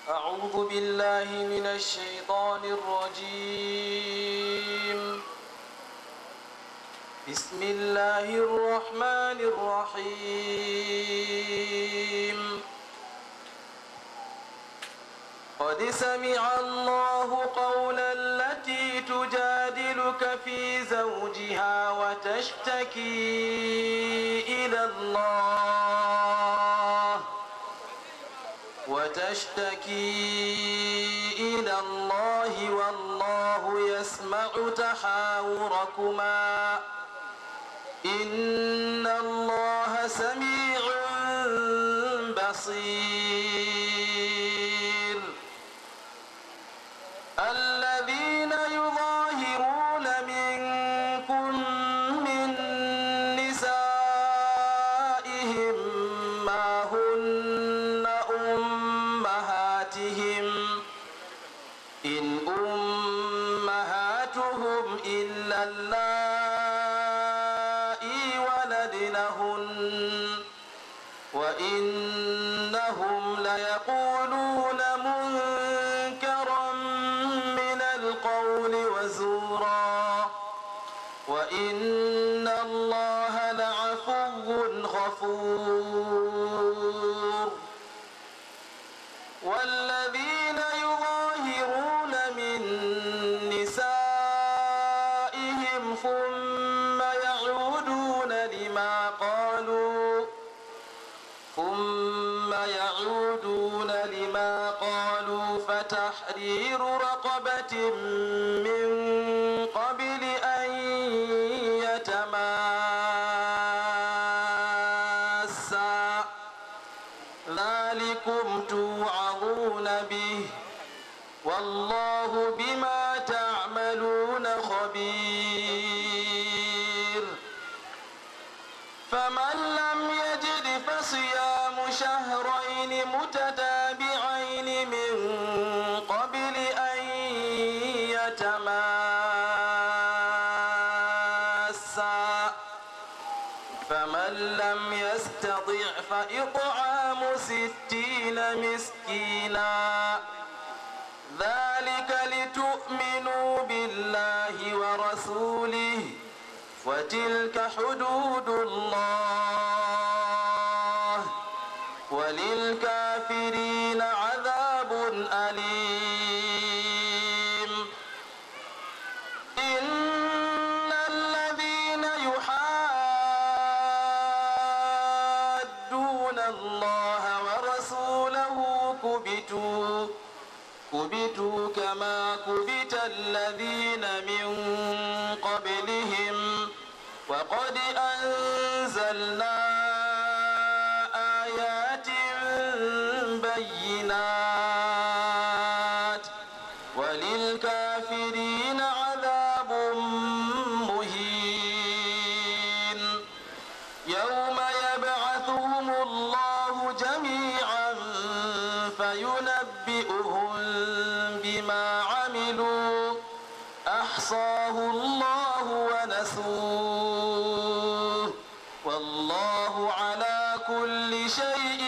أعوذ بالله من الشيطان الرجيم بسم الله الرحمن الرحيم قد سمع الله قول التي تجادلك في زوجها وتشتكي إلى الله وتشتكي إلى الله والله يسمع تحاوركما إن الله سميع بصير الذين يظاهرون منكم من نسائهم ما هن أمهاتهم إن أمهاتهم إلا اللائي ولدنهن وإنهم ليقولون منكرا من القول وزورا وإن الله لعفو غفور والذين يظاهرون من نسائهم ثم يعودون لما قالوا ثم يعودون لما قالوا فتحرير رقبة من قبل أن يتماسا ذلكم توعظون به والله بما تعملون خبير فمن لم يجد فصيام شهرين متتابعين من قبل أن يتماسا فمن لم يستطع فإطعام ستين مسكينا ذلك لتؤمنوا بالله ورسوله وتلك حدود الله وللكافرين عذاب أليم إن الذين يحادون الله ورسوله كبتوا كبتوا كما كبت الذين من قبلهم وقد أنزلنا آيات بينات وللكافرين عذاب مهين يوم يبعثهم الله جميعا فينبئهم بما عملوا أحصاه الله ونسوه والله على كل شيء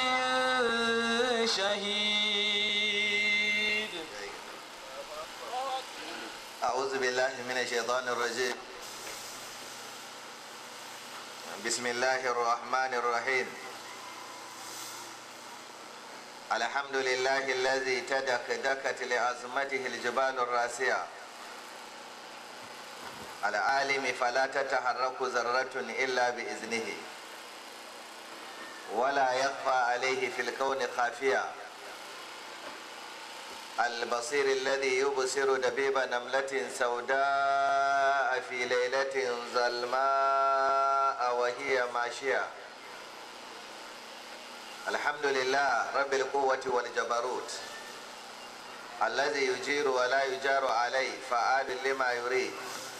شهيد أعوذ بالله من الشيطان الرجيم بسم الله الرحمن الرحيم الحمد لله الذي تدك دكت لعظمته الجبال الراسية العالم فلا تتحرك ذرة إلا بإذنه ولا يخفى عليه في الكون خافية البصير الذي يبصر دبيب نملة سوداء في ليلة ظلماء وهي ماشية الحمد لله رب القوة والجبروت الذي يجير ولا يجار عليه فعال لما يريد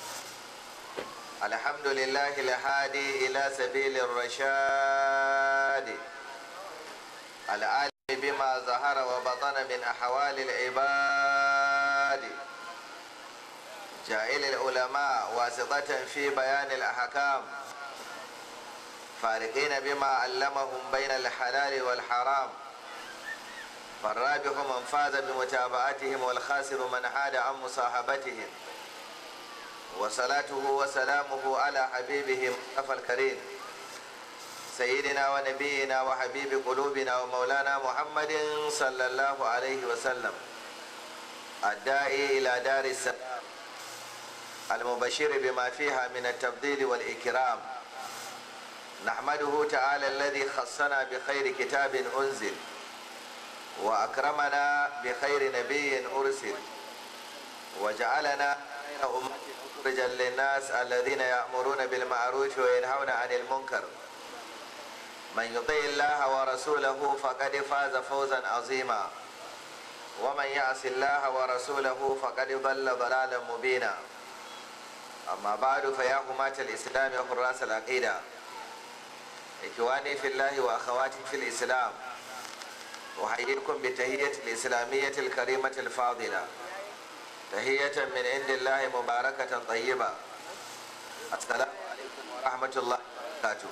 الحمد لله الهادي إلى سبيل الرشاد العالم بما ظهر وبطن من أحوال العباد جائل العلماء واسطة في بيان الأحكام فارقين بما علمهم بين الحلال والحرام فالرابح من فاز بمتابعتهم والخاسر من حاد عن مصاحبتهم وصلاته وسلامه على حبيبهم أفى الكريم سيدنا ونبينا وحبيب قلوبنا ومولانا محمد صلى الله عليه وسلم الداعي إلى دار السلام المبشر بما فيها من التفضيل والإكرام نحمده تعالى الذي خصنا بخير كتاب أنزل وأكرمنا بخير نبي أرسل وجعلنا خير أمة أخرجا للناس الذين يأمرون بالمعروف وينهون عن المنكر من يطيع الله ورسوله فقد فاز فوزا عظيما ومن يعص الله ورسوله فقد ضل ضلالا مبينا أما بعد فيا حماة الإسلام وحراس العقيدة إخواني في الله وأخواتي في الإسلام أحييكم بتهية الإسلامية الكريمة الفاضلة تهية من عند الله مباركة طيبة السلام عليكم ورحمة الله وبركاته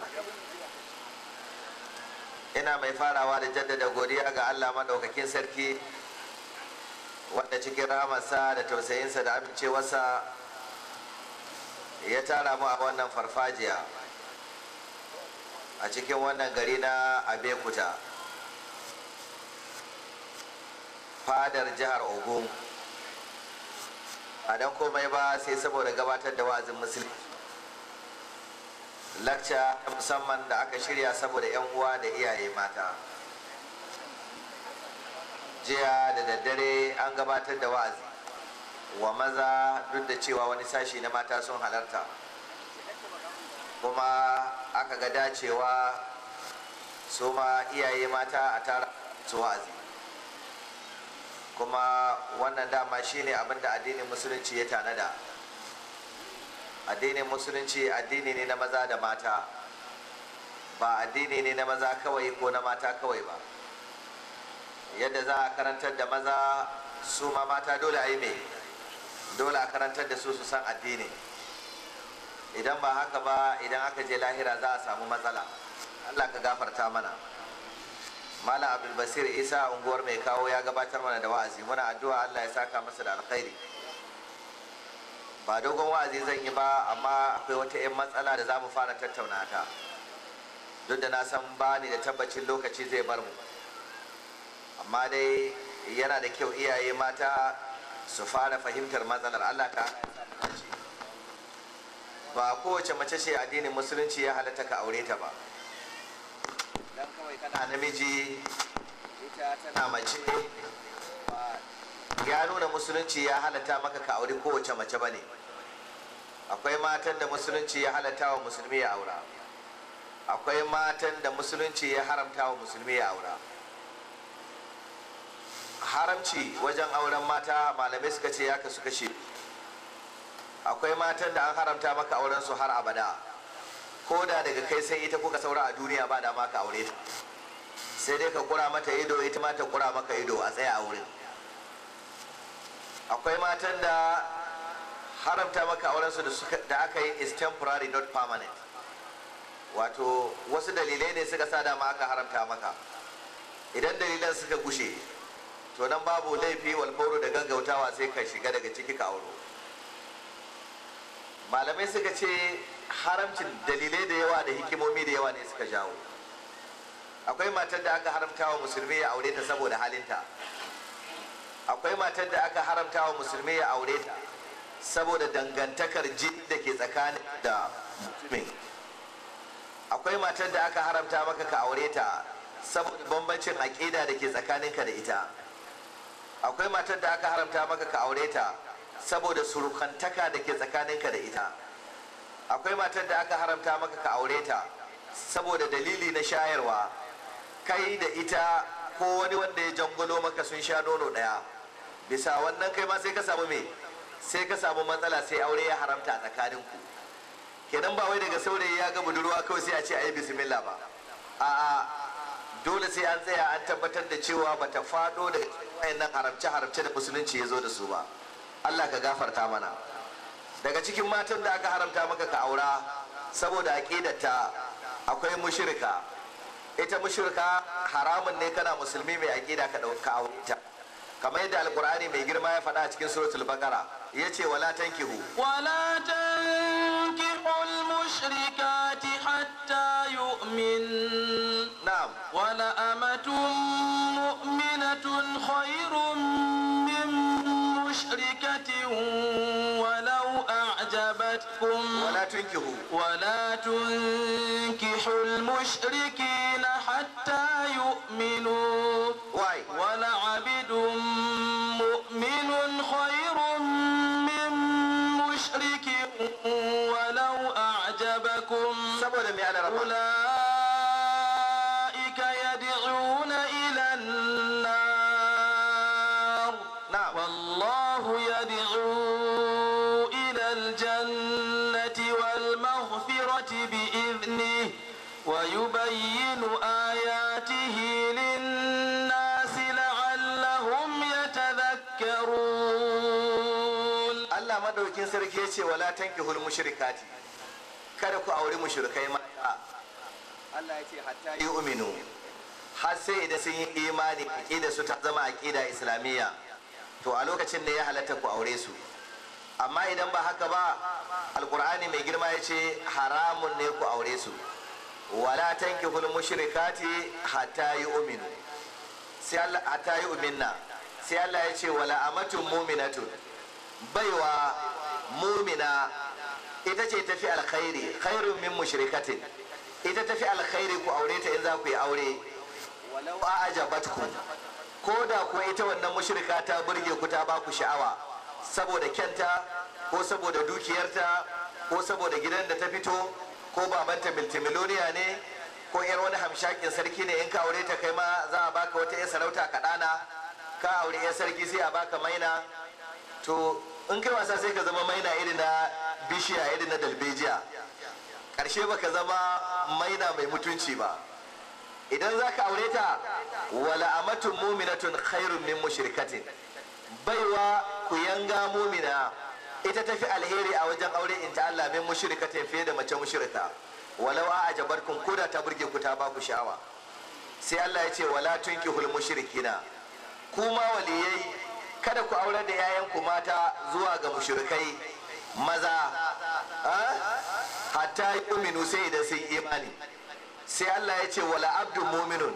ina mai farawa da jaddada godiya ga Allah maɗaukakin sarki wanda cikin rahamarsa da tausayinsa da amincewarsa ya tara mu a wannan farfajiya a cikin wannan gari na abekuta fadar jihar ogun a dan komai ba sai saboda gabatar da wa'azin musulmi lakca musamman da aka shirya saboda 'yan uwa da iyaye mata jiya da daddare an gabatar da wa'azi wa maza duk da cewa wani sashi na mata sun halarta kuma aka ga dacewa su ma iyaye mata a tara su wa'azi kuma wannan dama shine abin da addinin musulunci ya tanada addinin musulunci addini ne na maza da mata ba addini ne na maza kawai ko na mata kawai ba yadda za a karantar da maza su ma mata dole a yi mai dole a karantar da su su san addini idan ba haka ba idan aka je lahira za a samu matsala allah ka gafarta mana malam abdulbasir isa unguwar mai kawo ya gabatar mana da wa'azi muna addu'a allah ya saka masa da alkhairi ba dogon wa'azi zan yi ba amma akwai wata 'yan matsala da za mu fara tattauna ta duk da na san ba ni da tabbacin lokaci zai bar mu amma dai yana da kyau iyaye mata su fara fahimtar matsalar allah ka ba kowace mace ce addinin musulunci ya halatta ka aure ta ba dan kawai kana namiji ita tana mace ya nuna musulunci ya halatta maka ka aure kowace mace ba ne akwai matan da musulunci ya halatta wa musulmi ya aura akwai matan da musulunci ya haramta wa musulmi ya aura haramci wajen auren mata malamai suka ce ya kasu kashe akwai matan da an haramta maka auren su har abada ko da daga kai sai ita kuka saura a duniya ba da maka aure ta sai dai ka kura mata ido ita ma ta kura maka ido a tsaya a wurin akwai matan da haramta maka auren su da aka yi is temporary not permanent wato wasu dalilai ne suka sa dama aka haramta maka idan dalilan suka gushe to nan babu laifi walfauru da gaggautawa sai ka shiga daga ciki ka auro malamai suka ce haramcin dalilai da yawa da hikimomi da yawa ne suka jawo akwai matar da aka haramta wa musulmi ya aure ta saboda halinta akwai matar da aka haramta wa musulmi ya aure ta saboda dangantakar jini da ke tsakanin da mutumin akwai matar da aka haramta maka ka aure ta saboda bambancin aƙida da ke tsakaninka da ita akwai matar da aka haramta maka ka aure ta saboda surukantaka da ke tsakaninka da ita akwai matar da aka haramta maka ka aure ta saboda dalili na shayarwa kai da ita ko wani wanda ya jangolo maka sun sha nono ɗaya bisa wannan kai ma sai ka samu me sai ka samu matsala sai aure ya haramta a tsakaninku kenan ba wai daga saurayi ya ga budurwa kawai sai a ce ayi bismillah ba a'a dole sai an tsaya an tabbatar da cewa bata faɗo daga wayannan haramce haramce da musulunci ya zo da su ba Allah ka gafarta mana daga cikin matan da aka haramta maka ka aura saboda aqidarta akwai mushrika ita mushrika haramun ne kana musulmi mai aqida ka dauka aure ta kamar yadda alqur'ani mai girma ya faɗa a cikin suratul baqara yace wala tankihu ولا تنكحوا المشركات حتى يؤمن na'am ولأمة مؤمنة خير من مشركة ولو أعجبتكم wala tunkihu ولا تنكحوا المشركين حتى يؤمنوا why ولعبد مؤمن خير من مشرك ولو أعجبكم saboda me ana raba أولئك يدعون إلى النار na'am والله يدعو إلى الجنة والمغفرة بإذنه ويبين آياته للناس لعلهم يتذكرون Allah madaukin sarki yace wala tankihul mushrikati kada ku auri mushrikai mata Allah yace hatta yu'minu har sai idan sun yi imani aqida su ta zama aqida islamiyya to a lokacin ne ya halatta ku aure su amma idan ba haka ba alqur'ani mai girma yace haramun ne ku aure su wala tankihul mushrikati hatta yu'minu sai Allah hatta yu'minna sai Allah yace wala amatun mu'minatun baiwa mumina ita ce tafi alkhairi khairun min mushrikatin ita tafi alkhairi ku aure ta in za ku yi aure walau a ajabatku ko da ko ita wannan mushrika ta burge ku ta ba ku sha'awa saboda kyanta ko saboda dukiyarta ko saboda gidan da ta fito ko babanta multimiloniya ne ko yar wani hamshakin sarki ne in ka aure ta kai ma za a baka wata yar sarauta kaɗana ka aure yar sarki sai a baka maina to in kai wasa sai ka zama maina irin na bishiya irin na dalbejiya ƙarshe baka zama maina mai mutunci ba idan za ka aure ta wala amatun muminatun khairun min mushrikatin baiwa ku yanga mumina ita tafi alheri a wajen aure in ta Allah min mushrikatin fiye da mace mushrika walau a ajabarkum koda ta burge ku ta ba ku sha'awa sai Allah ya ce wala tunkihul mushrikina kuma waliyai kada ku aurar da 'ya'yanku mata zuwa ga mushrikai maza ah? hatta yu'minu sai idan sun imani sai Allah ya ce wala abdu muminun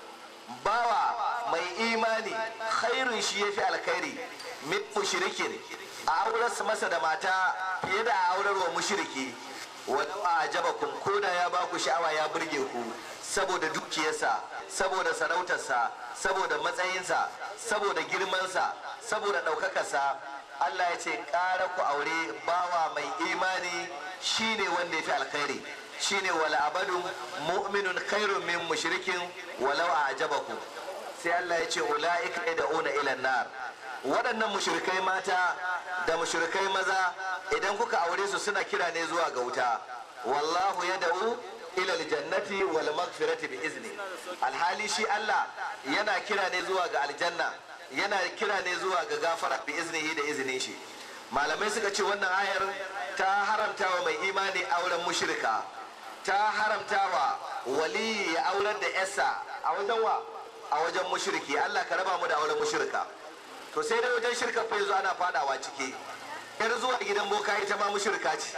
bawa mai imani khairun shi yafi alkhairi min mushrikin a aurar masa da mata fiye da a aurar wa mushriki walau a ajabakum ko da ya ba ku sha'awa ya burge ku saboda dukiyarsa saboda sarautarsa saboda matsayinsa saboda girmansa saboda ɗaukakarsa Allah ya ce ƙara ku aure bawa mai imani shine wanda ya fi alkhairi shine wala abadun mu'minun khairun min mushrikin walau a ajabaku sai Allah ya ce ula'ika yad'una ila nar waɗannan mushrikai mata da mushrikai maza idan kuka aure su suna kira ne zuwa ga wuta wallahu yad'u ila aljannati wal maghfirati bi izni alhali shi Allah yana kira ne zuwa ga aljanna yana kira ne zuwa ga gafara bi iznihi da izinin shi malamai suka ce wannan ayar ta haramta wa mai imani auren mushrika ta haramta wa wali ya aurar da yasa a wajen wa a wajen mushriki Allah ka raba mu da auren mushrika to sai dai wajen shirka fa yanzu ana fadawa ciki yar zuwa gidan boka ita ma mushrika ce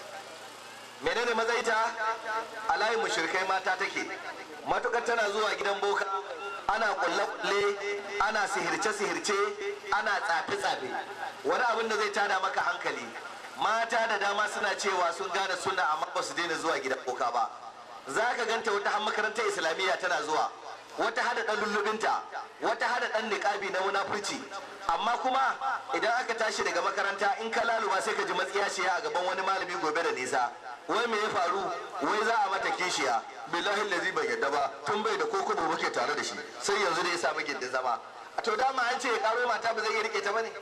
menene mazaita a layin mushrikai mata take matukar tana zuwa gidan boka ana kulle-kulle ana sihirce-sihirce ana tsafe-tsafe wani abin da zai tada maka hankali mata da dama suna cewa sun gane suna amma ba su daina zuwa gidan boka ba za ka ganta wata har makarantar islamiyya tana zuwa wata hada dan lullubinta wata hada dan niqabi na munafurci amma kuma idan aka tashi daga makaranta in ka laluba sai ka ji matsiya ce a gaban wani malami gobe da nisa wai me ya faru wai za a mata kishiya billahi lazi bai yadda ba tun bai da koko ba muke tare da shi sai yanzu da ya samu gindin zama to dama an ce ya karo mata ba zai iya rike ta bane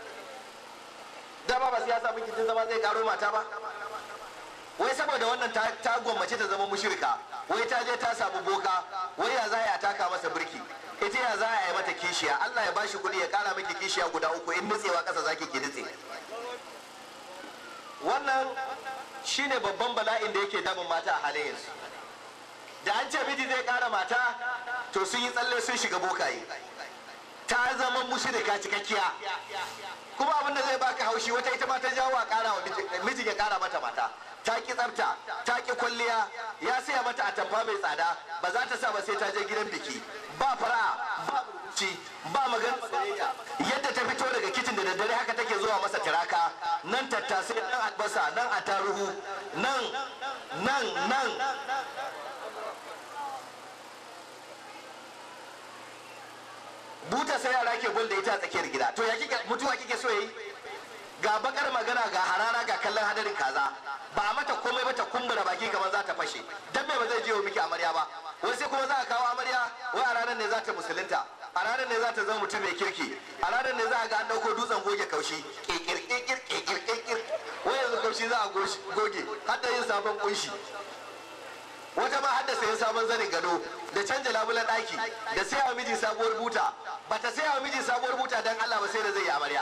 dama ba sai ya samu gindin zama zai karo mata ba wai saboda wannan ta, ta gwammace ta zama mushirka wai ta je ta samu boka wai ya za a taka masa birki ita ya za a yi mata kishiya Allah ya bashi kuɗi ya kara miki kishiya guda uku in nutsewa ƙasa zaki ki nutse wannan shine babban bala'in da yake damun mata a halin yanzu da an ce miji zai kara mata to sun yi tsalle sun shiga bokaye ta zama mushrika cikakkiya kuma abin da zai baka haushi wata ita ma ta jawo a kara wa mijin ya kara mata mata ta ki tsafta ta ki kwalliya ya saya mata atamfa mai tsada ba za ta sa ba sai ta je gidan biki ba fara ba ci ba magana soyayya yadda ta fito daga kicin da daddare haka take zuwa masa tiraka nan tattasai nan albasa nan attaruhu nan nan nan buta sai yara ke gol da ita a tsakiyar gida to ya kike mutuwa kike so yayi ga bakar magana ga harara ga kallon hadarin kaza ba a mata komai ba ta kumbura baki kamar za ta fashe dan me ba zai je wa miki amarya ba wai sai kuma za a kawo amarya wai a ranar ne za ta musulunta a ranar ne za ta zama mutum mai kirki a ranar ne za a ga an dauko dutsen goge kaushi kekir kekir kekir kekir wai yanzu kaushi za a goge har da yin sabon kunshi wata ma hadda sayan sabon zanin gado da canja labulan daki da saya wa miji sabuwar buta bata saya wa miji sabuwar buta dan Allah ba sai da zai yi amarya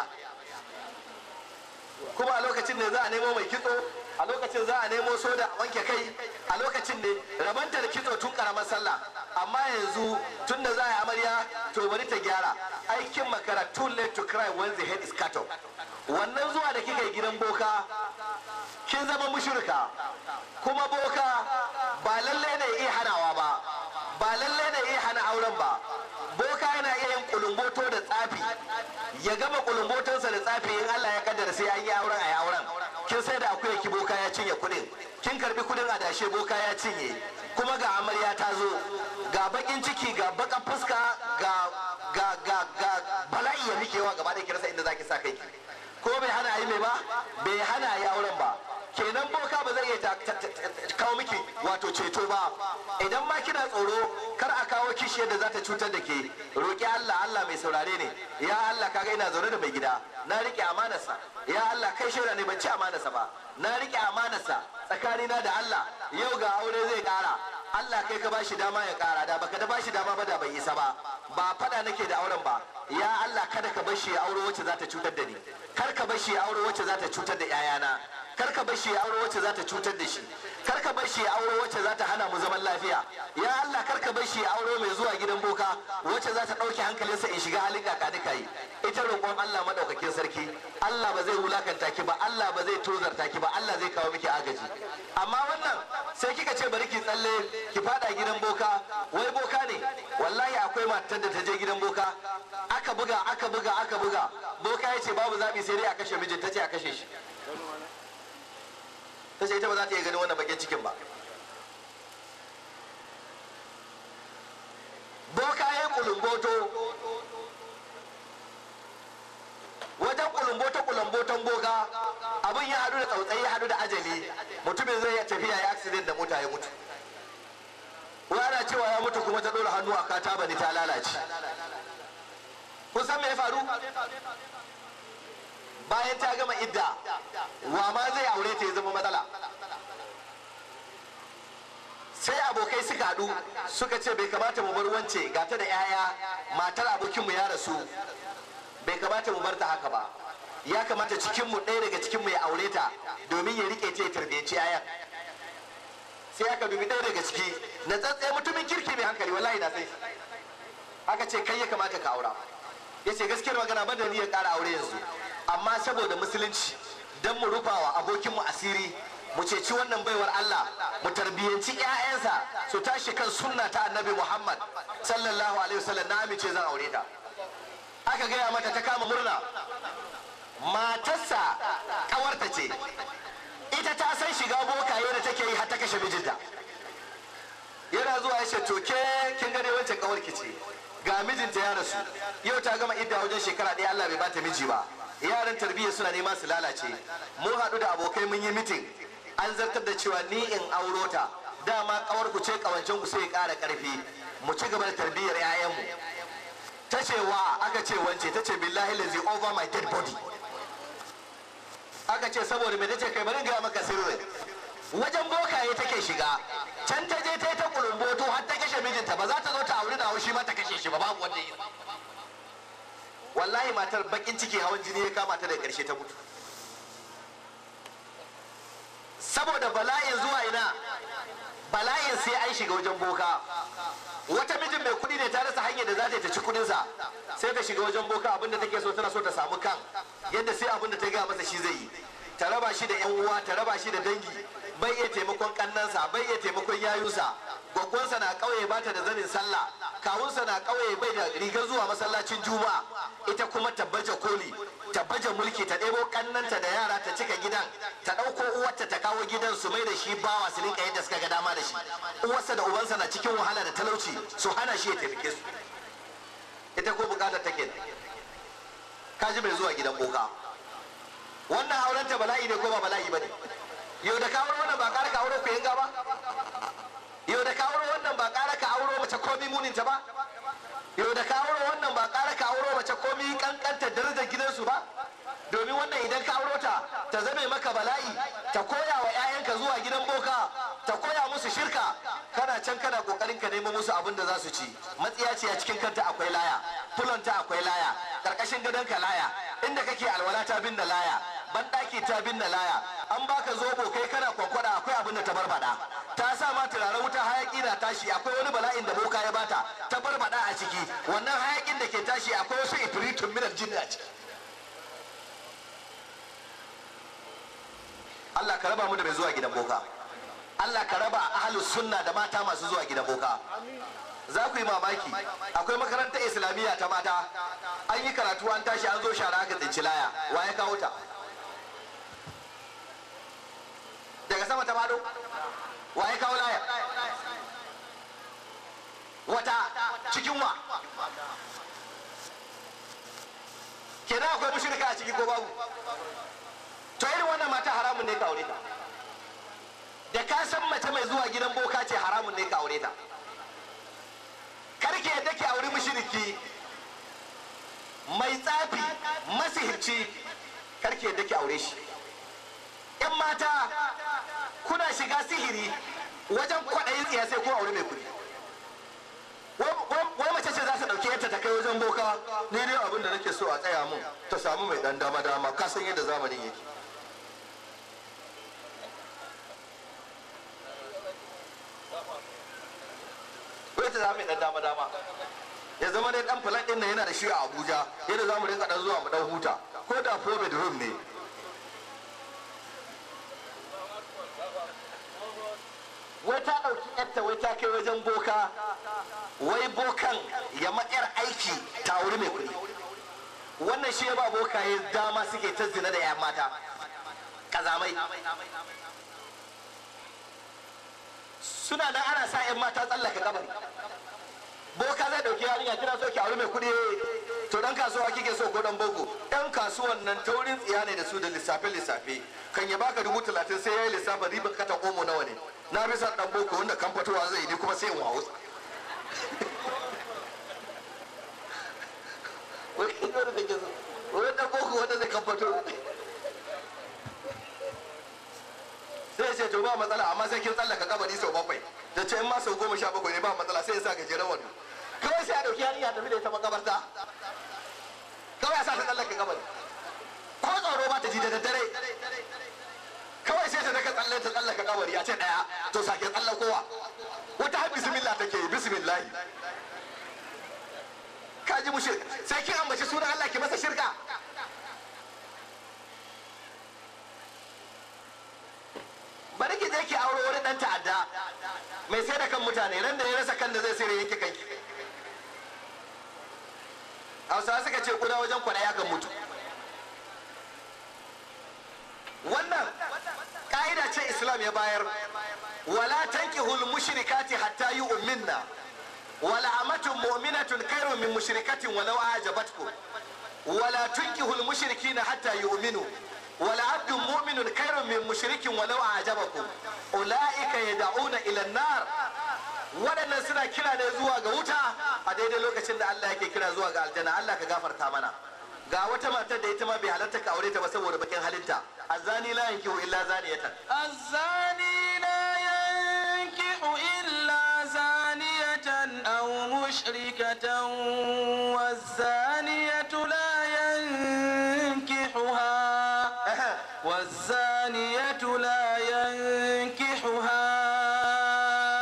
kuma a lokacin ne za a nemo mai kitso a lokacin za a nemo soda a wanke kai a lokacin ne rabanta da kitso tun karamar sallah amma yanzu tun da za a yi amarya to bari ta gyara aikin makara too late to cry when the head is cut off wannan zuwa da kika yi gidan boka kin zama mushirka kuma boka ba lalle ne iya hanawa ba ba lalle ne iya hana auren ba boka yana iya yin kulumboto da tsafi ya gama kulumbotonsa da tsafi in Allah ya kaddara sai an yi auren a yi auren kin sai da akuya ki boka ya cinye kudin kin karbi kudin adashe boka ya cinye kuma ga amarya ta zo ga bakin ciki ga bakan fuska ga ga ga ga bala'i ya mikewa gaba da kirasa inda zaki sa kai ko bai hana yi mai ba bai hana yi auren ba kenan boka ba zai iya kawo miki wato ceto ba idan ma kina tsoro kar a kawo kishiyar da za ta cutar da ke roƙi Allah Allah mai saurare ne ya Allah kaga ina zaune da mai gida na rike amanarsa ya Allah kai shaida ne ban ci amanarsa ba na rike amanarsa tsakanina da Allah yau ga aure zai ƙara Allah kai ka bashi dama ya ƙara da baka da bashi dama ba da bai isa ba ba fada nake da auren ba ya Allah kada ka bar shi ya aure wacce za ta cutar da ni kar ka bar shi ya aure wacce za ta cutar da 'ya'yana kar ka bar shi ya aure wacce za ta cutar da shi kar ka bar shi ya aure wacce za ta hana mu zaman lafiya ya Allah kar ka bar shi ya aure mai zuwa gidan boka wacce za ta ɗauke hankalinsa in shiga halin kakanika yi ita roƙon Allah madaukakin sarki Allah ba zai wulakanta ki ba Allah ba zai tozarta ki ba Allah zai kawo miki agaji amma wannan sai kika ce bari ki tsalle ki fada gidan boka wai boka ne wallahi akwai matar da ta je gidan boka aka buga aka buga aka buga boka ya ce babu zaɓi sai dai a kashe mijin ta ce a kashe shi ta ce ita ba za ta iya ganin wannan bakin cikin ba boka ya yi kulumboto wajen kulumboto kulumboton boka abin ya hadu da tsautsayi ya hadu da ajali mutumin zai iya tafiya ya accident da mota ya mutu ana cewa ya mutu kuma ta ɗora hannu a kata bani ta lalace kun san me ya faru bayan ta gama idda wa ma zai aure ta ya zama matsala sai abokai suka haɗu suka ce bai kamata mu bar wance ga ta da 'ya'ya matar abokinmu ya rasu bai kamata mu bar ta haka ba ya kamata cikinmu ɗaya daga cikinmu ya aure ta domin ya rike ta ya tarbiyyanci 'ya'yan sai aka dubi ɗaya daga ciki na tsatsai mutumin kirki mai hankali wallahi na sai aka ce kai ya kamata ka aura ya ce gaskiyar magana ban da niyyar ƙara aure yanzu amma saboda musulunci don mu rufawa abokinmu asiri mu ceci wannan baiwar Allah mu tarbiyyanci 'ya'yansa su tashi kan sunna ta annabi Muhammad sallallahu alaihi wasallam na amince zan aure ta aka gaya mata ta kama murna matarsa kawarta ce ita ta san shiga bokaye da take yi har ta kashe mijinta yana zuwa ya ce to ke kin gane wancan kawarki ce ga mijinta ya rasu yau ta gama idda wajen shekara ɗaya Allah bai bata miji ba yaran tarbiyya suna nema su lalace mun haɗu da abokai mun yi mitin an zartar da cewa ni in auro ta dama kawar ku ce kawancen ku sai ya ƙara ƙarfi mu ci gaba da tarbiyyar 'ya'yanmu ta ce wa aka ce wance ta ce billahi lazi over my dead body aka ce saboda me tace kai bari ga maka sirri wajen bokaye take shiga can ta je ta yi ta kulumboto har ta kashe mijinta ba za ta zo ta auri da haushi ma ta kashe shi ba babu wanda ya wallahi matar bakin ciki hawan jini ya kama ta da karshe ta mutu saboda bala'in zuwa ina bala'in sai an shiga wajen boka wata mijin mai kuɗi ne ta rasa hanyar da za ta yi ta ci kuɗinsa sai ta shiga wajen boka abinda take so tana so ta samu kan yadda sai abinda ta gaya masa shi zai yi ta raba shi da yan uwa ta raba shi da dangi bai iya taimakon kannansa bai iya taimakon yayunsa gwaggwansa na ƙauye bata da zanin sallah kawunsa na ƙauye bai da rigar zuwa masallacin juma'a ita kuma ta baje koli ta baje mulki ta ɗebo kannanta da yara ta cika gidan ta ɗauko uwarta ta kawo gidan su mai da shi bawa su rinka yadda suka ga dama da shi uwarsa da ubansa na cikin wahala da talauci su hana shi ya taimake su ita ko bukatar take kaji mai zuwa gidan boka wannan auren ta bala'i ne ko ba bala'i ba ne yau da ka auro wannan ba ƙara ka auro ku yanga ba yau da ka auro wannan ba ƙara ka auro mace komi muninta ba yau da ka auro wannan ba ƙara ka auro mace komi kankanta darajar gidansu ba domin wannan idan ka auro ta ta zame maka bala'i ta koya wa 'ya'yanka zuwa gidan boka ta koya musu shirka kana can kana kokarin ka nemo musu abin da za su ci matsiya ce a cikin kanta akwai laya fulonta akwai laya karkashin gadonka laya inda kake alwala ta binne laya banɗaki ta binne laya an baka zobo kai kana kwakwada akwai abin da ta barbada ta sa ma turaren wuta hayaki na tashi akwai wani bala'in da boka ya bata ta barbada a ciki wannan hayakin da ke tashi akwai wasu ifritun minar jinni a ciki Allah ka raba mu da mai zuwa gidan boka Allah ka raba ahlus sunna da mata masu zuwa gidan boka za ku yi mamaki akwai makarantar islamiyya ta mata an yi karatu an tashi an zo shara aka tsinci laya wa ya kawo ta daga sama ta mado wa ya kawo laya wata cikin wa kenan akwai mushrika a ciki ko babu to irin wannan mata haramun ne ka aure ta da ka san mace mai zuwa gidan boka ce haramun ne ka aure ta karki yadda ki auri mushriki mai tsafi masihirci karki yadda ki aure shi in mata kuna shiga sihiri wajen kwaɗayin tsiya sai ko aure mai kuɗi wai mace ce za ta ɗauki yadda ta kai wajen boka ni dai abin da nake so a tsaya mun ta samu mai ɗan dama dama ka san yadda zamanin yake wai ta zama mai ɗan dama dama ya zama dai ɗan filan ɗin nan yana da shi a abuja yadda za mu rinka ɗan zuwa mu ɗan huta ko da four bedroom ne wai ta ɗauki yarta wai ta kai wajen boka wai bokan ya ma'yar aiki ta wuri mai kuɗi wannan shi ya ba bokaye dama suke ta zina da 'yan mata kazamai suna nan ana sa 'yan mata tsallaka kabari boka zai ɗauki yarinya kina so ki aure mai kuɗi to dan kasuwa kike so ko dan boko dan kasuwan nan taurin tsiya ne da su da lissafe lissafe kan ya baka dubu talatin sai ya yi lissafin riba kata omo nawa ne na bisa dan boko wanda kan fitowa zai yi kuma sai in wawo wani dan boko wanda zai kan fito sai ce to ba matsala amma sai kin tsallaka kabari sau bakwai da ce in ma sau goma sha bakwai ne ba matsala sai ya sa gajeren wando kawai sai a dauki yarinya tafi da ita makabarta kawai a sa ta tsallaka kabari ko tsoro ba ta ji da daddare kawai sai ta daga tsalle ta tsallaka kabari a ce daya to sake tsallakowa wata har bismillah take yi bismillah ka ji mushrik sai kin ambaci sunan Allah ki masa shirka bari ki je ki auro wani dan ta'adda mai sai da kan mutane ran da ya rasa kan da zai sai yake kanki hausawa suka ce kuda wajen kwana ya kan mutu wannan ka'ida ce islam ya bayar wala tankihul mushrikati hatta yu'minna wala amatun mu'minatun khairun min mushrikatin walau ajabatkum wala tunkihul mushrikina hatta yu'minu wala abdun mu'minun khairun min mushrikin walau ajabakum ulaika yad'una ila an-nar waɗannan suna kira ne zuwa ga wuta a daidai lokacin da Allah yake kira zuwa ga aljanna Allah ka gafarta mana ga wata matar da ita ma bai halarta ka aure ta ba saboda bakin halinta azani la yankihu illa zaniyatan الزاني لا ينكح إلا زانية أو مشركة والزانية لا ينكحها والزانية لا ينكحها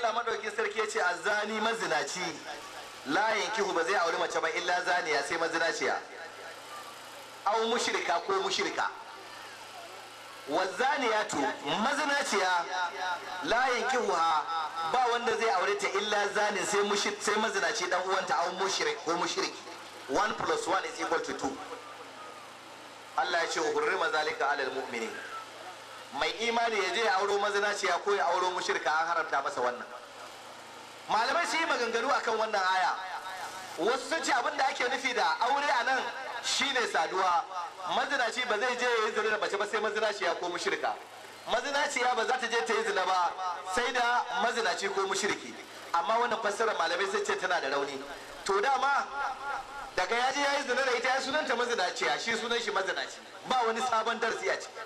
Allah madauki sarki ya ce azzani mazinaci la yankihu ba zai auri mace ba illa zaniya sai mazinaciya aw mushrika ko mushrika wazaniyatu mazinaciya la yankihuha ba wanda zai aure ta illa zanin sai mushrik sai mazinaci dan uwanta aw mushrik ko mushriki 1 plus 1 is equal to 2 Allah ya ce hurrima zalika alal mu'minin mai imani ya je ya auro mazinaciya ko ya auro mushrika an haramta masa wannan malamai su yi maganganu akan wannan aya wasu sun ce abin da ake nufi da aure a nan shine saduwa mazinaci ba zai je ya yi zina da mace ba sai mazinaciya ko mushrika mazinaciya ba za ta je ta yi zina ba sai da mazinaci ko mushriki amma wannan fassara malamai sai ce tana da rauni to dama daga ya je ya yi zina da ita ya sunanta mazinaciya shi sunan shi mazinaci ba wani sabon darasi a ciki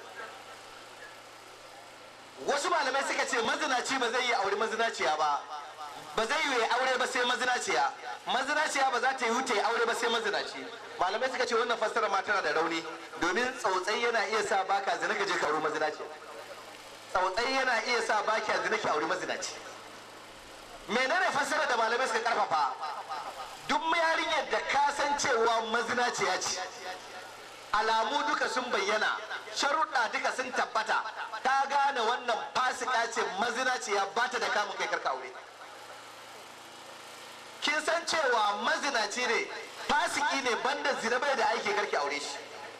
wasu malamai suka ce mazinaci ba zai yi aure mazinaciya ba ba zai yi aure ba sai mazinaciya mazinaciya ba za ta yi ta yi aure ba sai mazinaci malamai suka ce wannan fassara ma tana da rauni domin tsautsai yana iya sa baka zina ka je ka aure mazinaciya tsautsai yana iya sa baki a zina ki aure mazinaci menene fassara da malamai suka karfafa duk yarinyar da ka san cewa mazinaciya ce alamu duka sun bayyana sharuɗa duka sun tabbata ta gane wannan fasika ce mazinaciya ba ta da kamun kai karka aure kin san cewa mazinaci ne fasiki ne banda zina bai da aiki karki aure shi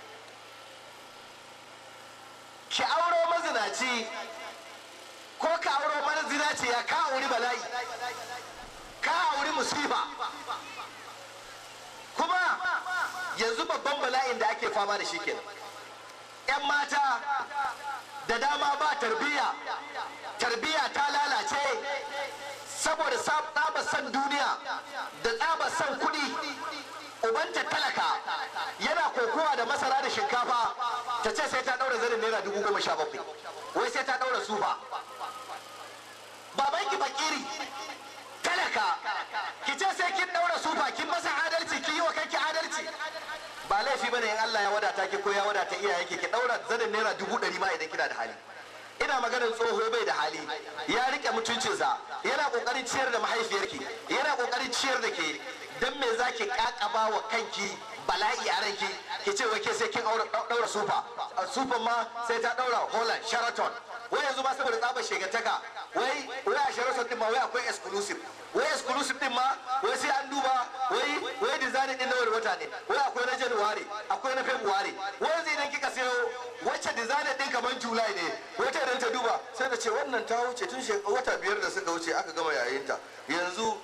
ki auro mazinaci ko ka auro mazinaciya ka auri bala'i ka auri musiba kuma yanzu babban bala'in da ake fama da shi kenan 'yan mata da dama ba tarbiyya tarbiyya ta lalace saboda tsaba san duniya da tsaba san kuɗi ubanta talaka yana kokowa da masara da shinkafa ta ce sai ta ɗaura zanin naira dubu goma sha bakwai wai sai ta ɗaura sufa babanki bakiri talaka ki ce sai kin ɗaura sufa kin masa adalci ki yi wa kanki adalci ba laifi bane in Allah ya wadata ki ko ya wadata iyayenki ki ɗaura zanin naira dubu ɗari ma idan kina da hali ina maganar tsoho bai da hali ya rike mutuncinsa yana kokarin ciyar da mahaifiyarki yana kokarin ciyar da ke dan me zaki kakaba wa kanki bala'i a ranki ki ce wai ke sai kin daura sufa sufan ma sai ta daura Holland Sheraton wai yanzu ma saboda tsabar shegantaka wai wai a Sheraton din ma wai akwai exclusive wai exclusive din ma wai sai an duba wai wai design din na wani wata ne wai akwai na January akwai na February wai yanzu idan kika sayo wacce design din kamar July ne wata idan ta duba sai ta ce wannan ta wuce tun wata biyar da suka wuce aka gama yayinta yanzu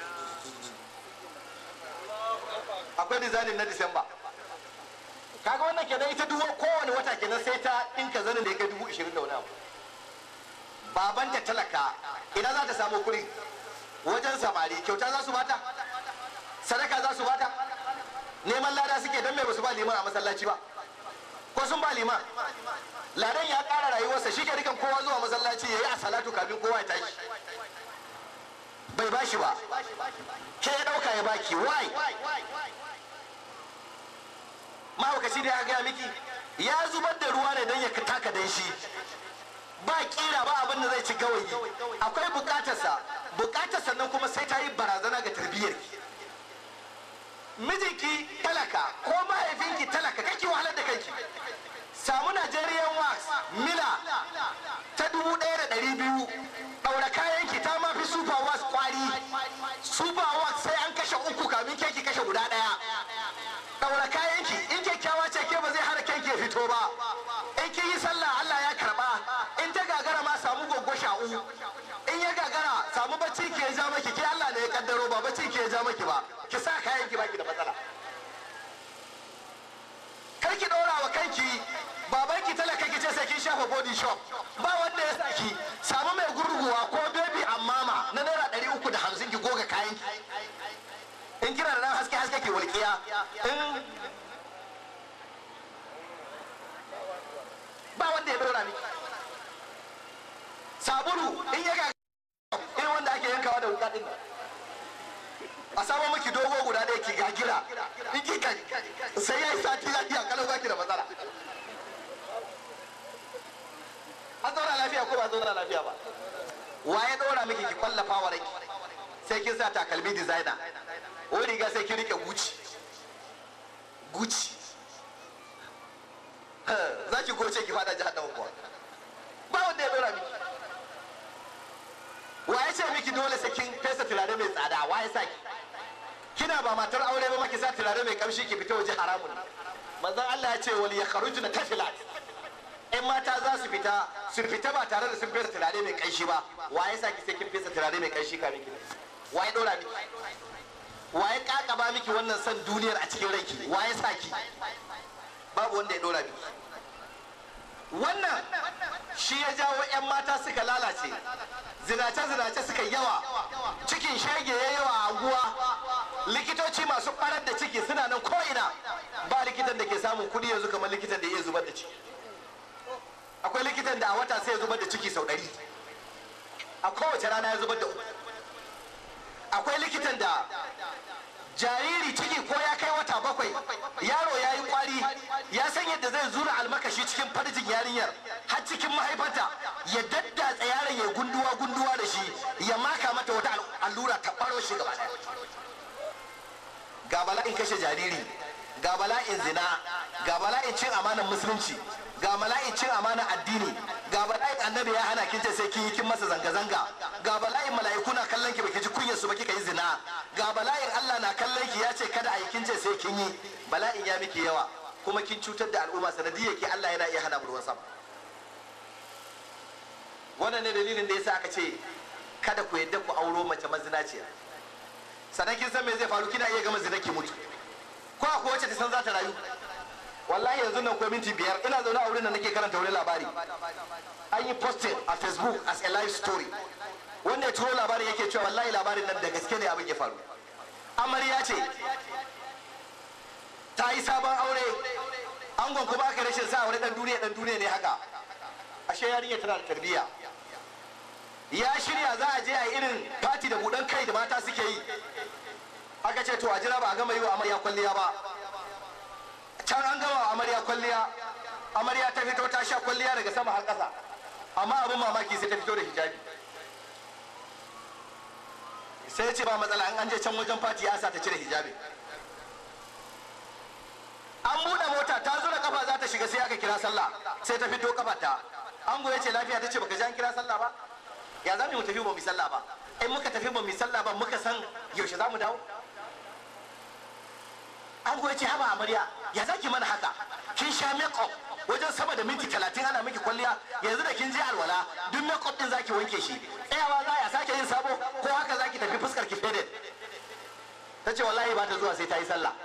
akwai design na Disamba kaga wannan kenan ita duwa kowane wata kenan sai ta ɗinka zanin da ya kai dubu ishirin da wani abu babanta talaka ina za ta samu kuɗi wajen samari kyauta za su bata sadaka za su bata neman lada suke don mai basu ba liman a masallaci ba ko sun ba liman ladan ya ƙara rayuwarsa shi ke rikan kowa zuwa masallaci ya yi a salatu kafin kowa ya tashi bai ba shi ba ke ya ɗauka ya baki why mahaukaci da ya gaya miki ya zubar da ruwa ne don ya taka dan shi ba kira ba abin da zai ci gawayi akwai bukatarsa bukatarsa nan kuma sai ta yi barazana ga tarbiyyar mijinki talaka ko mahaifinki talaka kake wahalar da kanki samu Nigerian wax mila ta dubu ɗaya da ɗari biyu ɗaura kayanki ta ma fi super wax kwari super wax sai an kashe uku kamin keki kashe guda ɗaya ɗaura kayanki in kyakkyawa ce ke ba zai hana kanki ya fito ba in kin yi sallah Allah ya karba in ta gagara ma samu goggo sha'u in ya gagara samu bacci ke ja maki ke Allah ne ya kaddaro ba bacci ke ja maki ba ki sa kayan ki baki da matsala kar ki ɗora wa kanki baban ki talaka ki ce sai kin shafa body shop ba wanda ya saki samu mai gurguwa ko baby ammama na naira ɗari uku da hamsin ki goga kayan ki in kina da nan haske haske ke walƙiya in ba wanda ya dora miki sabulu in ya ga irin wanda ake yankawa da wuka din a samu miki dogo guda ɗaya ki gagira in ki kai sai ya yi sati lafiya kalau baki da matsala an zauna lafiya ko ba zauna lafiya ba wa ya ɗora miki ki kwallafa wa rai sai kin sa takalmi designer wani riga sai kin rike guci guci za ki goce ki fada jihar kuwa ba wanda ya ɗora miki wa ya ce miki dole sai kin fesa turare mai tsada wa ya sa ki kina ba matar aure ba maki sa turare mai kamshi ki fita waje haramun ne manzon Allah ya ce wal yakhrujuna tafilat in mata za su fita su fita ba tare da sun fesa turare mai kanshi ba wa ya sa ki sai kin fesa turare mai kanshi ka miki wa ya dora miki wa ya kakaba miki wannan san duniyar a cikin ranki wa ya sa ki babu wanda ya dora miki wannan shi ya jawo 'yan mata suka lalace zinace-zinace suka yawa cikin shege ya yawa a anguwa likitoci masu barar da ciki suna nan ko'ina ba likitan da ke samun kudi yanzu kamar likitan da ya zubar da ciki akwai likitan da a wata sai ya zubar da ciki sau ɗari a kowace rana ya zubar da uku akwai likitan da jariri ciki ko ya kai wata bakwai yaro ya yi kwari ya san yadda zai zura almakashi cikin farjin yarinyar har cikin mahaifarta ya daddatsa yaron ya gunduwa gunduwa da shi ya maka mata wata allura ta baro shi gaba daya ga bala'in kashe jariri ga bala'in zina ga bala'in cin amanar musulunci ga bala'in cin amanar addini ga bala'in annabi ya hana kin ce sai kin yi kin masa zanga-zanga ga bala'in mala'iku na kallon ki baki ji kunyar su ba kika yi zina ga bala'in Allah na kallon ki ya ce kada a yi kin ce sai kin yi bala'in ya miki yawa kuma kin cutar da al'umma sanadiyar ki Allah yana iya hana mu ruwan sama wannan ne dalilin da yasa aka ce kada ku yadda ku auro mace mazinaciya sannan kin san me zai faru kina iya gama zina ki mutu ko akwai wacce ta san za ta rayu wallahi yanzu nan ko minti biyar ina zaune a wurin da nake karanta wani labari an yi posted a facebook as a live story wanda ya turo labarin yake cewa wallahi labarin nan da gaske ne abin ya faru amarya ce ta yi sabon aure angon kuma aka rashin sa wani dan duniya dan duniya ne haka ashe yarinya tana da tarbiyya ya shirya za a je a yi irin fati da budan kai da mata suke yi aka ce to a jira ba a gama yi wa amarya kwalliya ba can an gama wa amarya kwalliya amarya ta fito ta sha kwalliya daga sama har ƙasa amma abin mamaki sai ta fito da hijabi sai ce ba matsala an je can wajen fati ya sa ta cire hijabi an buɗe mota ta zura kafa za ta shiga sai aka kira sallah sai ta fito kafarta an goye ce lafiya ta ce baka ji an kira sallah ba ya za mu tafi ba mu sallah ba in muka tafi ba mu sallah ba muka san yaushe za mu dawo an goye ce haba amarya ya za ki mana haka kin sha makeup wajen sama da minti talatin ana miki kwalliya yanzu da kin je alwala duk makeup din zaki wanke shi tsayawa za ya sake yin sabo ko haka zaki tafi fuskar ki faded ta ce wallahi ba ta zuwa sai ta yi sallah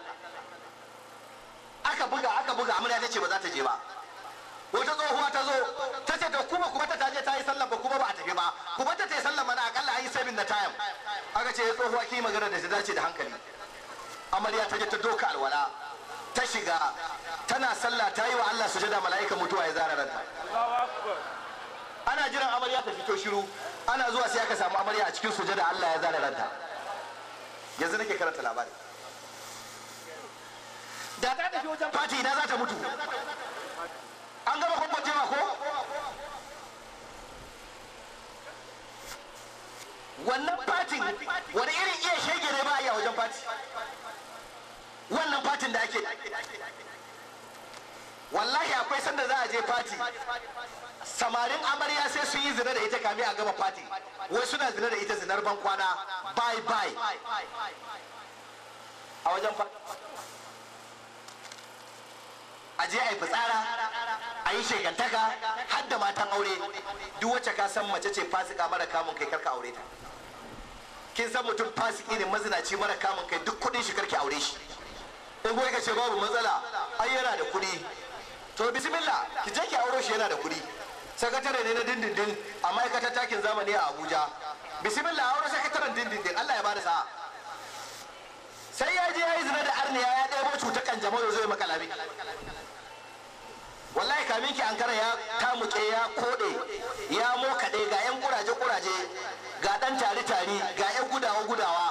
aka buga aka buga amarya ta ce ba za ta je ba wata tsohuwa ta zo ta ce to kuma kuma ta je ta yi sallah ba kuma ba a tafi ba kuma ta yi sallah mana akalla an yi sabin na time aka ce tsohuwa ki magana da ta dace da hankali amarya ta je ta doka alwala ta shiga tana sallah ta yi wa Allah sujada mala'ika mutuwa ya zara ranta ana jiran amarya ta fito shiru ana zuwa sai aka samu amarya a cikin sujada Allah ya zara ranta yanzu nake karanta labari da ta tafi wajen fati ina za ta mutu an gama kwakwacewa ko wannan fatin wani irin iya shege ne ba a yi a wajen fati wannan fatin da ake wallahi akwai sanda za a je fati samarin amarya sai sun yi zina da ita kame a gama fati wai suna zina da ita zinar ban kwana bye bye a wajen fati a je a yi fitsara a yi shegantaka har da matan aure duk wacce ka san mace ce fasika mara kamun kai karka aure ta kin san mutum fasiki ne mazinaci mara kamun kai duk kudin shi karki aure shi in kuwa ka ce babu matsala ai yana da kuɗi to bismillah ki je ki auro shi yana da kuɗi sakatare ne na dindindin a ma'aikatar takin zamani a abuja bismillah auro sakataren dindindin allah ya bada sa'a sai ya je ya yi zina da arniya ya ɗebo cutar kanjamau ya zo ya makalami wallahi kamin ki ankara ya tamuke ya kode ya mokaɗe ga yan kuraje kuraje ga ɗan tari tari ga yan gudawa gudawa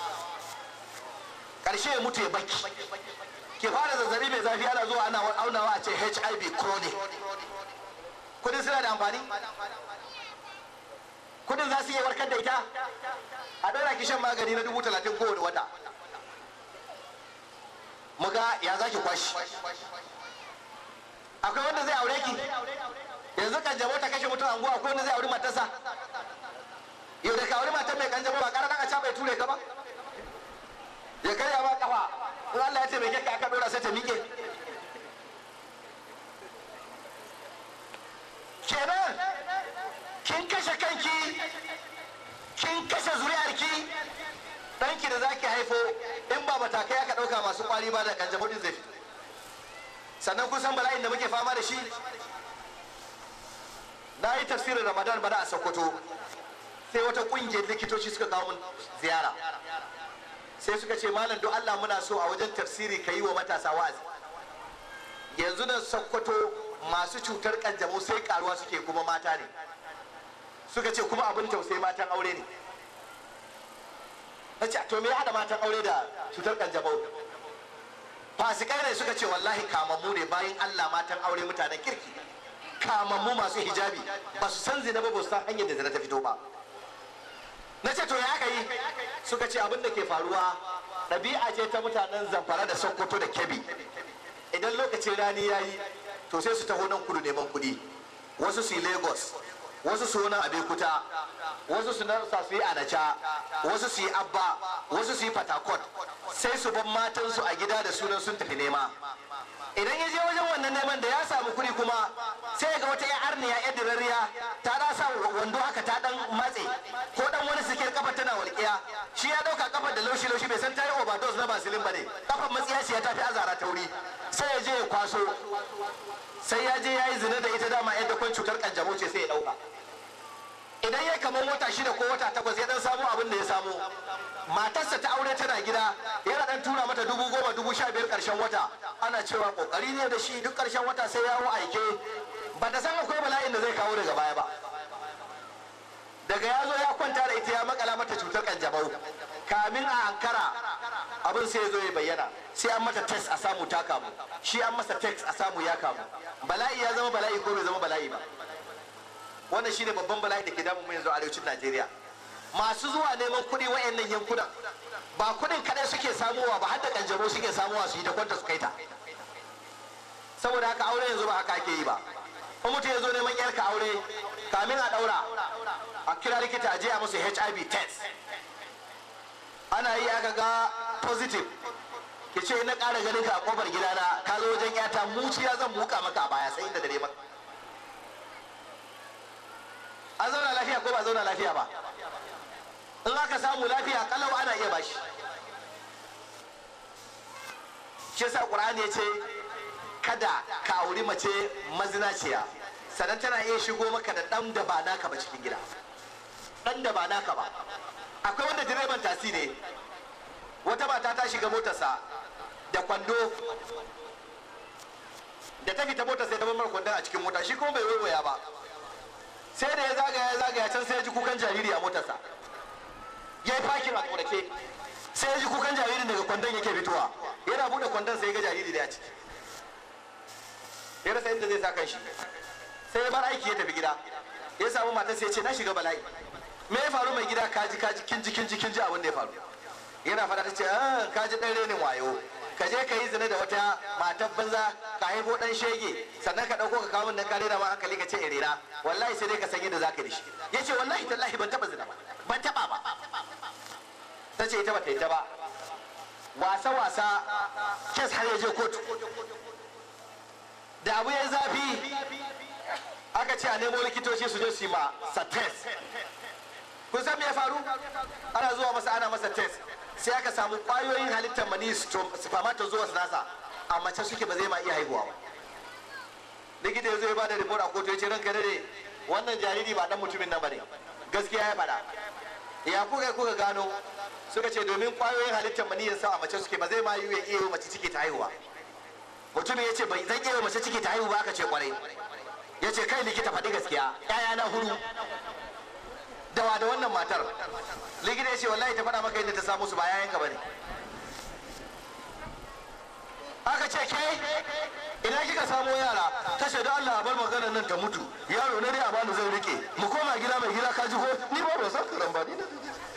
karshe ya mutu ya baki ke fara zazzabi mai zafi ana zuwa ana aunawa a ce hiv chronic kudin suna da amfani kudin za su iya warkar da ita a ɗora ki shan magani na dubu talatin kowane wata mu ga ya za ki kwashi akwai wanda zai aure ki yanzu kanjamo ta kashe mutum anguwa akwai wanda zai aure matarsa yau da ka aure matar mai kanjamo ba ƙara ɗan a ca bai ture ka ba ya karya ba kafa in Allah ya taimake ka aka ɗora sai ta miƙe kenan kin kashe kanki kin kashe zuriyarki ɗanki da zaki haifo in ba matakai aka ɗauka masu ƙwari ba da kanjamau ɗin zai fito sannan kun san bala'in da muke fama da shi na yi tafsirin ramadan bana a sokoto sai wata ƙungiyar likitoci suka kawo mun ziyara sai suka ce malam don allah muna so a wajen tafsiri ka yi wa matasa wa'azi yanzu nan sokoto masu cutar kanjamau sai karuwa suke kuma mata ne suka ce kuma abin tausayi matan aure ne na ce to me ya haɗa matan aure da cutar kanjamau fasikai ne suka ce wallahi kamammu ne bayan allah matan aure mutanen kirki kamammu masu hijabi ba su san zina ba ba su san hanyar da zina ta fito ba na ce to ya aka yi suka ce abin da ke faruwa ɗabi'a ce ta mutanen zamfara da sokoto da kebbi idan lokacin rani ya yi to sai su taho nan kudu neman kuɗi wasu su yi lagos wasu su wani abekuta wasu su narsa su yi anacha wasu su yi abba wasu su yi fatakot sai su ban matansu a gida da sunan sun tafi nema idan ya je wajen wannan neman da ya samu kuɗi kuma sai ga wata 'yan arniya 'yan dirariya ta da sa wando haka ta dan matse ko dan wani sikir kafa tana walƙiya shi ya ɗauka kafar da laushi laushi bai san ta yi overdose na basilin ba ne kafar matsiya ce ya tafi azara tauri sai ya je ya kwaso sai ya je ya yi zina da ita dama yadda kwan cutar kanjamau ce sai ya ɗauka idan ya kamar wata shida ko wata takwas ya dan samu abin da ya samu matarsa ta aure tana gida yana dan tura mata dubu goma dubu sha biyar karshen wata ana cewa kokari ne da shi duk karshen wata sai ya aike ba ta san akwai bala'in da zai kawo daga baya ba daga ya zo ya kwanta da ita ya makala mata cutar kanjamau kamin a ankara abin sai ya zo ya bayyana sai an mata test a samu ta kamu shi an masa test a samu ya kamu bala'i ya zama bala'i ko bai zama bala'i ba wannan shine babban bala'i da ke damun mu yanzu a arewacin Najeriya masu zuwa neman kuɗi wayannan yankunan ba kuɗin kaɗai suke samuwa ba har da kanjamo suke samuwa su yi da kwanta su kai ta saboda haka aure yanzu ba haka ake yi ba in mutum ya zo neman yarka aure kamin a ɗaura a kira likita a je a musu HIV test ana yi aka ga positive ki ce na ƙara ganin ka a ƙofar gidana ka zo wajen yata muciya zan buka maka a baya sai inda dare maka an zauna lafiya ko ba zauna lafiya ba in aka samu lafiya kalau ana iya bashi shi yasa qur'ani ya ce kada ka auri mace mazinaciya sannan tana iya shigo maka da dan da ba naka ba cikin gida dan da ba naka ba akwai wanda direban tasi ne wata mata ta shiga motarsa da kwando da ta fita motar sai ta bar kwandon a cikin mota shi kuma bai waiwaya ba sai da ya zagaya ya zagaya can sai ya ji kukan jariri a motarsa ya yi fakin a tsorake sai ya ji kukan jaririn daga kwandon yake fitowa yana bude kwandon sai ya ga jariri da ya ciki ya rasa inda zai sa kan shi sai ya bar aiki ya tafi gida ya samu matar sai ya ce na shiga bala'i me ya faru mai gida kaji kaji kin ji kin ji kin ji abin da ya faru yana fada ta ce ah kaji dan renin wayo ka je ka yi zina da wata matar banza ka haifo dan shege sannan ka dauko ka kawo min dan kare da ma hankali ka ce irera wallahi sai dai ka san yadda zaka da shi yace wallahi tallahi ban taba zina ba ban taba ba ta ce ita ba ta yi ta ba wasa wasa kes har ya je kotu da abu ya zafi aka ce a nemo likitoci su je su yi ma sa test kun san me ya faru ana zuwa masa ana masa test sai aka samu kwayoyin halittar mani spermatozoa nasa a mace suke ba zai ma iya haihuwa ba likita ya zo ya bada report a kotu ya ce ranka dade wannan jariri ba dan mutumin nan bane gaskiya ya faɗa ya kuka kuka gano suka ce domin kwayoyin halittar mani sa a mace suke ba zai ma yi iya yi mace ciki ta haihuwa mutumin ya ce bai zan iya mace ciki ta haihu ba aka ce kwarai ya ce kai likita faɗi gaskiya yaya na hudu dawa da wannan matar likita ya ce wallahi ta faɗa maka yadda ta samu su ba yayanka ba ne aka ce ke ina kika samo yara ta ce da Allah a bar maganar nan ta mutu yaro na dai a bani zan rike mu koma gida mai gida ka ji ko ni ba ba san karambani na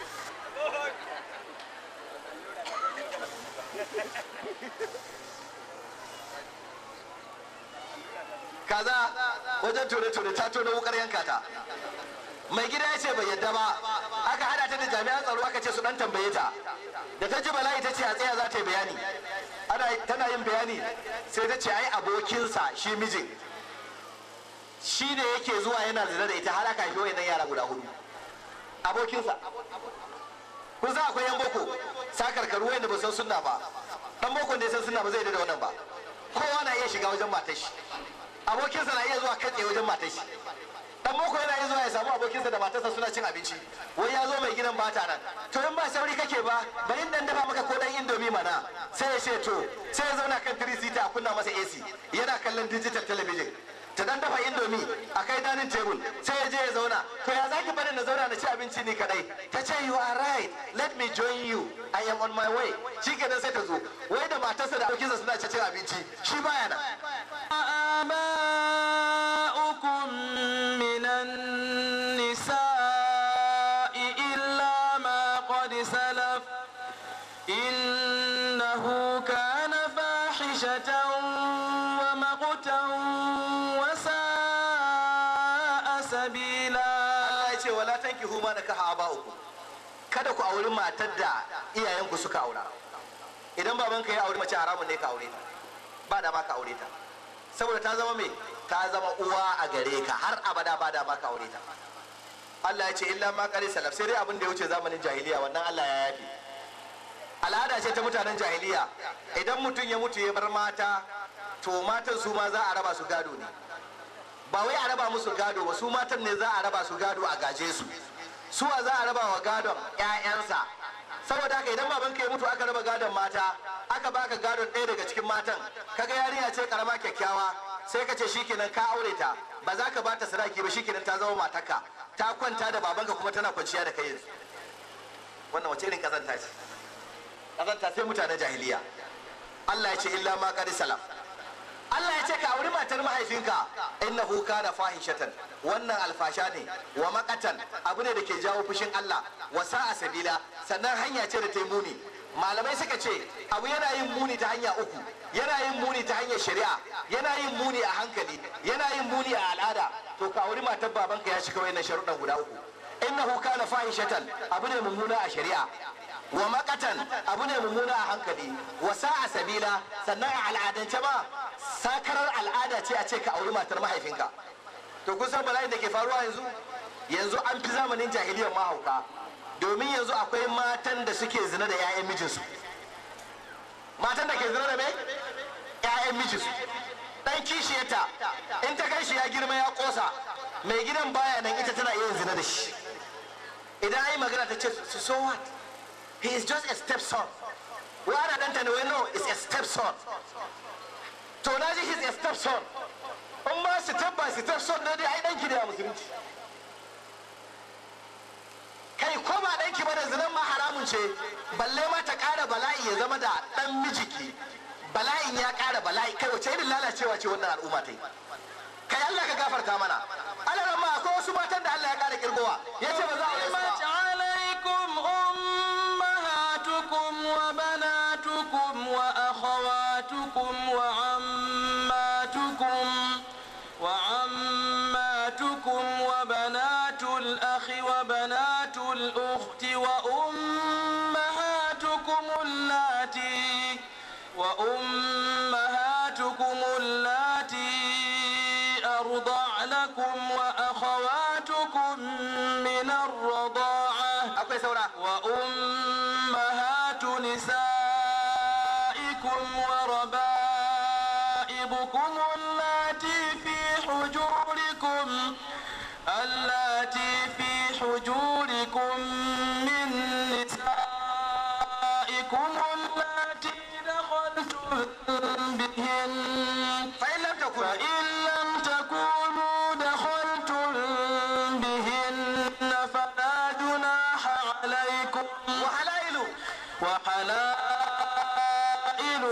kaza wajen tone-tone ta tone wukar yanka ta mai gida ya ce bai yadda ba aka hada ta da jami'an tsaro aka ce su dan tambaye ta da ta ji bala'i ta ce a tsaya za ta yi bayani ana tana yin bayani sai ta ce ai abokinsa shi mijin shi ne yake zuwa yana zina da ita har aka haifi wayannan yara guda hudu abokinsa kun san akwai yan boko sakarkaru wayanda ba san sunna ba dan boko da ya san sunna ba zai yarda da wannan ba kowa na iya shiga wajen matar shi abokinsa na iya zuwa katse wajen matar shi dan boko yana iya zuwa ya samu abokinsa da matarsa suna cin abinci wai ya zo mai gidan bata nan to in ba sauri kake ba bari dan dafa maka ko dan indomi mana sai ya ce to sai ya zauna kan 3 seater a kunna masa AC yana kallon digital television ta dan dafa indomi a kai dining table sai ya je ya zauna to ya zaki bari na zauna na ci abinci ni kadai ta ce you are right let me join you I am on my way shikenan sai ta zo wai da matarsa da abokinsa suna cin abinci shi baya nan آباؤكم من النساء إلا ما قد سلف إنه كان فاحشة ومقتا وساء سبيلا Allah ya ce wala tankihu ma nakaha aba'uku kada ku auri matar da iyayenku suka aura idan babanka ya auri mace haramun ne ka aure ta ba da ma ka aure ta saboda ta zama me ta zama uwa a gare ka har abada ba da ma ka aure ta Allah ya ce illa ma qali salaf sai dai abin da ya wuce zamanin jahiliya wannan Allah ya yafi al'ada ce ta mutanen jahiliya idan mutum ya mutu ya bar mata to matan su ma za a raba su gado ne ba wai a raba musu gado ba su matan ne za a raba su gado a gaje su suwa za a raba wa gadon 'ya'yansa saboda haka idan babanka ya mutu aka raba gadon mata aka baka gadon ɗaya daga cikin matan kaga yarinya ce karama kyakkyawa sai ka ce shikenan ka aure ta ba za ka bata sadaki ba shikenan ta zama matarka ta kwanta da babanka kuma tana kwanciya da kai yanzu wannan wace irin kazanta ce kazanta sai mutanen jahiliya Allah ya ce illa ma qad salaf Allah ya ce ka auri matar mahaifinka innahu kana fahishatan wannan alfasha ne wa makatan abu ne da ke jawo fushin Allah wa sa'a sabila sannan hanya ce da ta yi muni malamai suka ce abu yana yin muni ta hanya uku yana yin muni ta hanyar shari'a yana yin muni a hankali yana yin muni a al'ada to ka auri matar babanka ya shiga wayannan sharuɗan guda uku innahu kana fahishatan abu ne mummuna a shari'a wa makatan abu ne mummuna a hankali wa sa'a sabila sannan a al'adance ma sakarar al'ada ce a ce ka auri matar mahaifinka to kun san bala'in da ke faruwa yanzu yanzu an fi zamanin jahiliyar mahauka domin yanzu akwai matan da suke zina da 'ya'yan mijinsu matan da ke zina da me 'ya'yan mijinsu dan kishiyarta in ta kai shi ya girma ya kosa mai gidan baya nan ita tana iya zina da shi idan ai magana ta ce so what he is just a stepson wai ana danta ne wai no is a stepson to na ji he is a stepson in ma step by stepson ne dai ai danki da musulunci kai ko ba danki ba da zinan ma haramun ce balle ma ta kara bala'i ya zama da dan mijiki bala'in ya kara bala'i kai wace irin lalacewa ce wannan al'umma ta yi kai Allah ka gafarta mana Allah ma akwai wasu matan da Allah ya kara kirgowa yace ba za a yi حرمت عليكم أمهاتكم وبناتكم وأخواتكم وعماتكم وعماتكم وبنات الأخ وبنات الأخت وأمهاتكم اللاتي وأمهاتكم اللاتي أرضعنكم وأخواتكم من الرضاعة akwai saura وأمهات نسائكم وربائبكم اللاتي في حجوركم اللاتي في حجوركم من نسائكم اللاتي دخلتم بهن fa in lam takun فإن لم تكونوا دخلتم بهن فلا جناح عليكم wa halailu وحلائل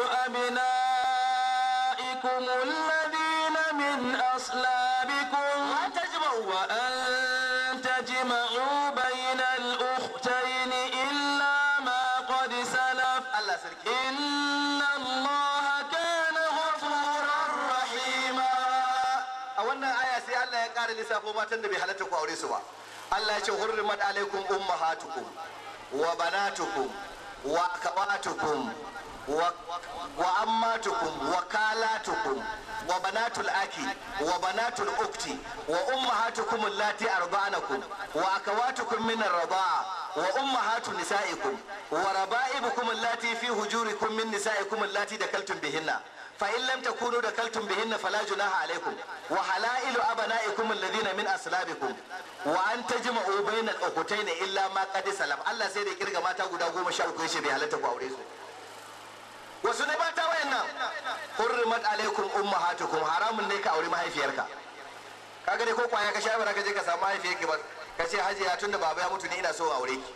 أبنائكم الذين من أصلابكم wa tajma'u وأن تجمعوا بين الأختين إلا ما قد سلف Allah sarki إن الله كان غفورا رحيما a wannan aya sai Allah ya ƙara lissafo matan da bai halatta ku aure su ba Allah ya ce hurrimat alaikum ummahatukum wa banatukum wa akhawatukum wa wa ammatukum wa kalatukum wa banatul aki wa banatul ukti wa ummahatukum allati arda'anakum wa akhawatukum min ar-rida'a wa ummahatu nisaikum wa raba'ibukum allati fi hujurikum min nisaikum allati dakaltum bihinna فإن لم تكونوا دخلتم بهن فلا جناح عليكم وحلائل أبنائكم الذين من أصلابكم وأن تجمعوا بين الأختين إلا ما قد سلم الله سيدي كرغا ما تاغو دا goma sha uku yace bai halatta ku aure su wasu ne mata wayannan hurrimat alaikum ummahatukum haramun ne ka aure mahaifiyarka kaga dai ko kwaya ka sha bara ka je ka samu mahaifiyarki ba ka ce hajiya tunda baba ya mutu ne ina so aure ki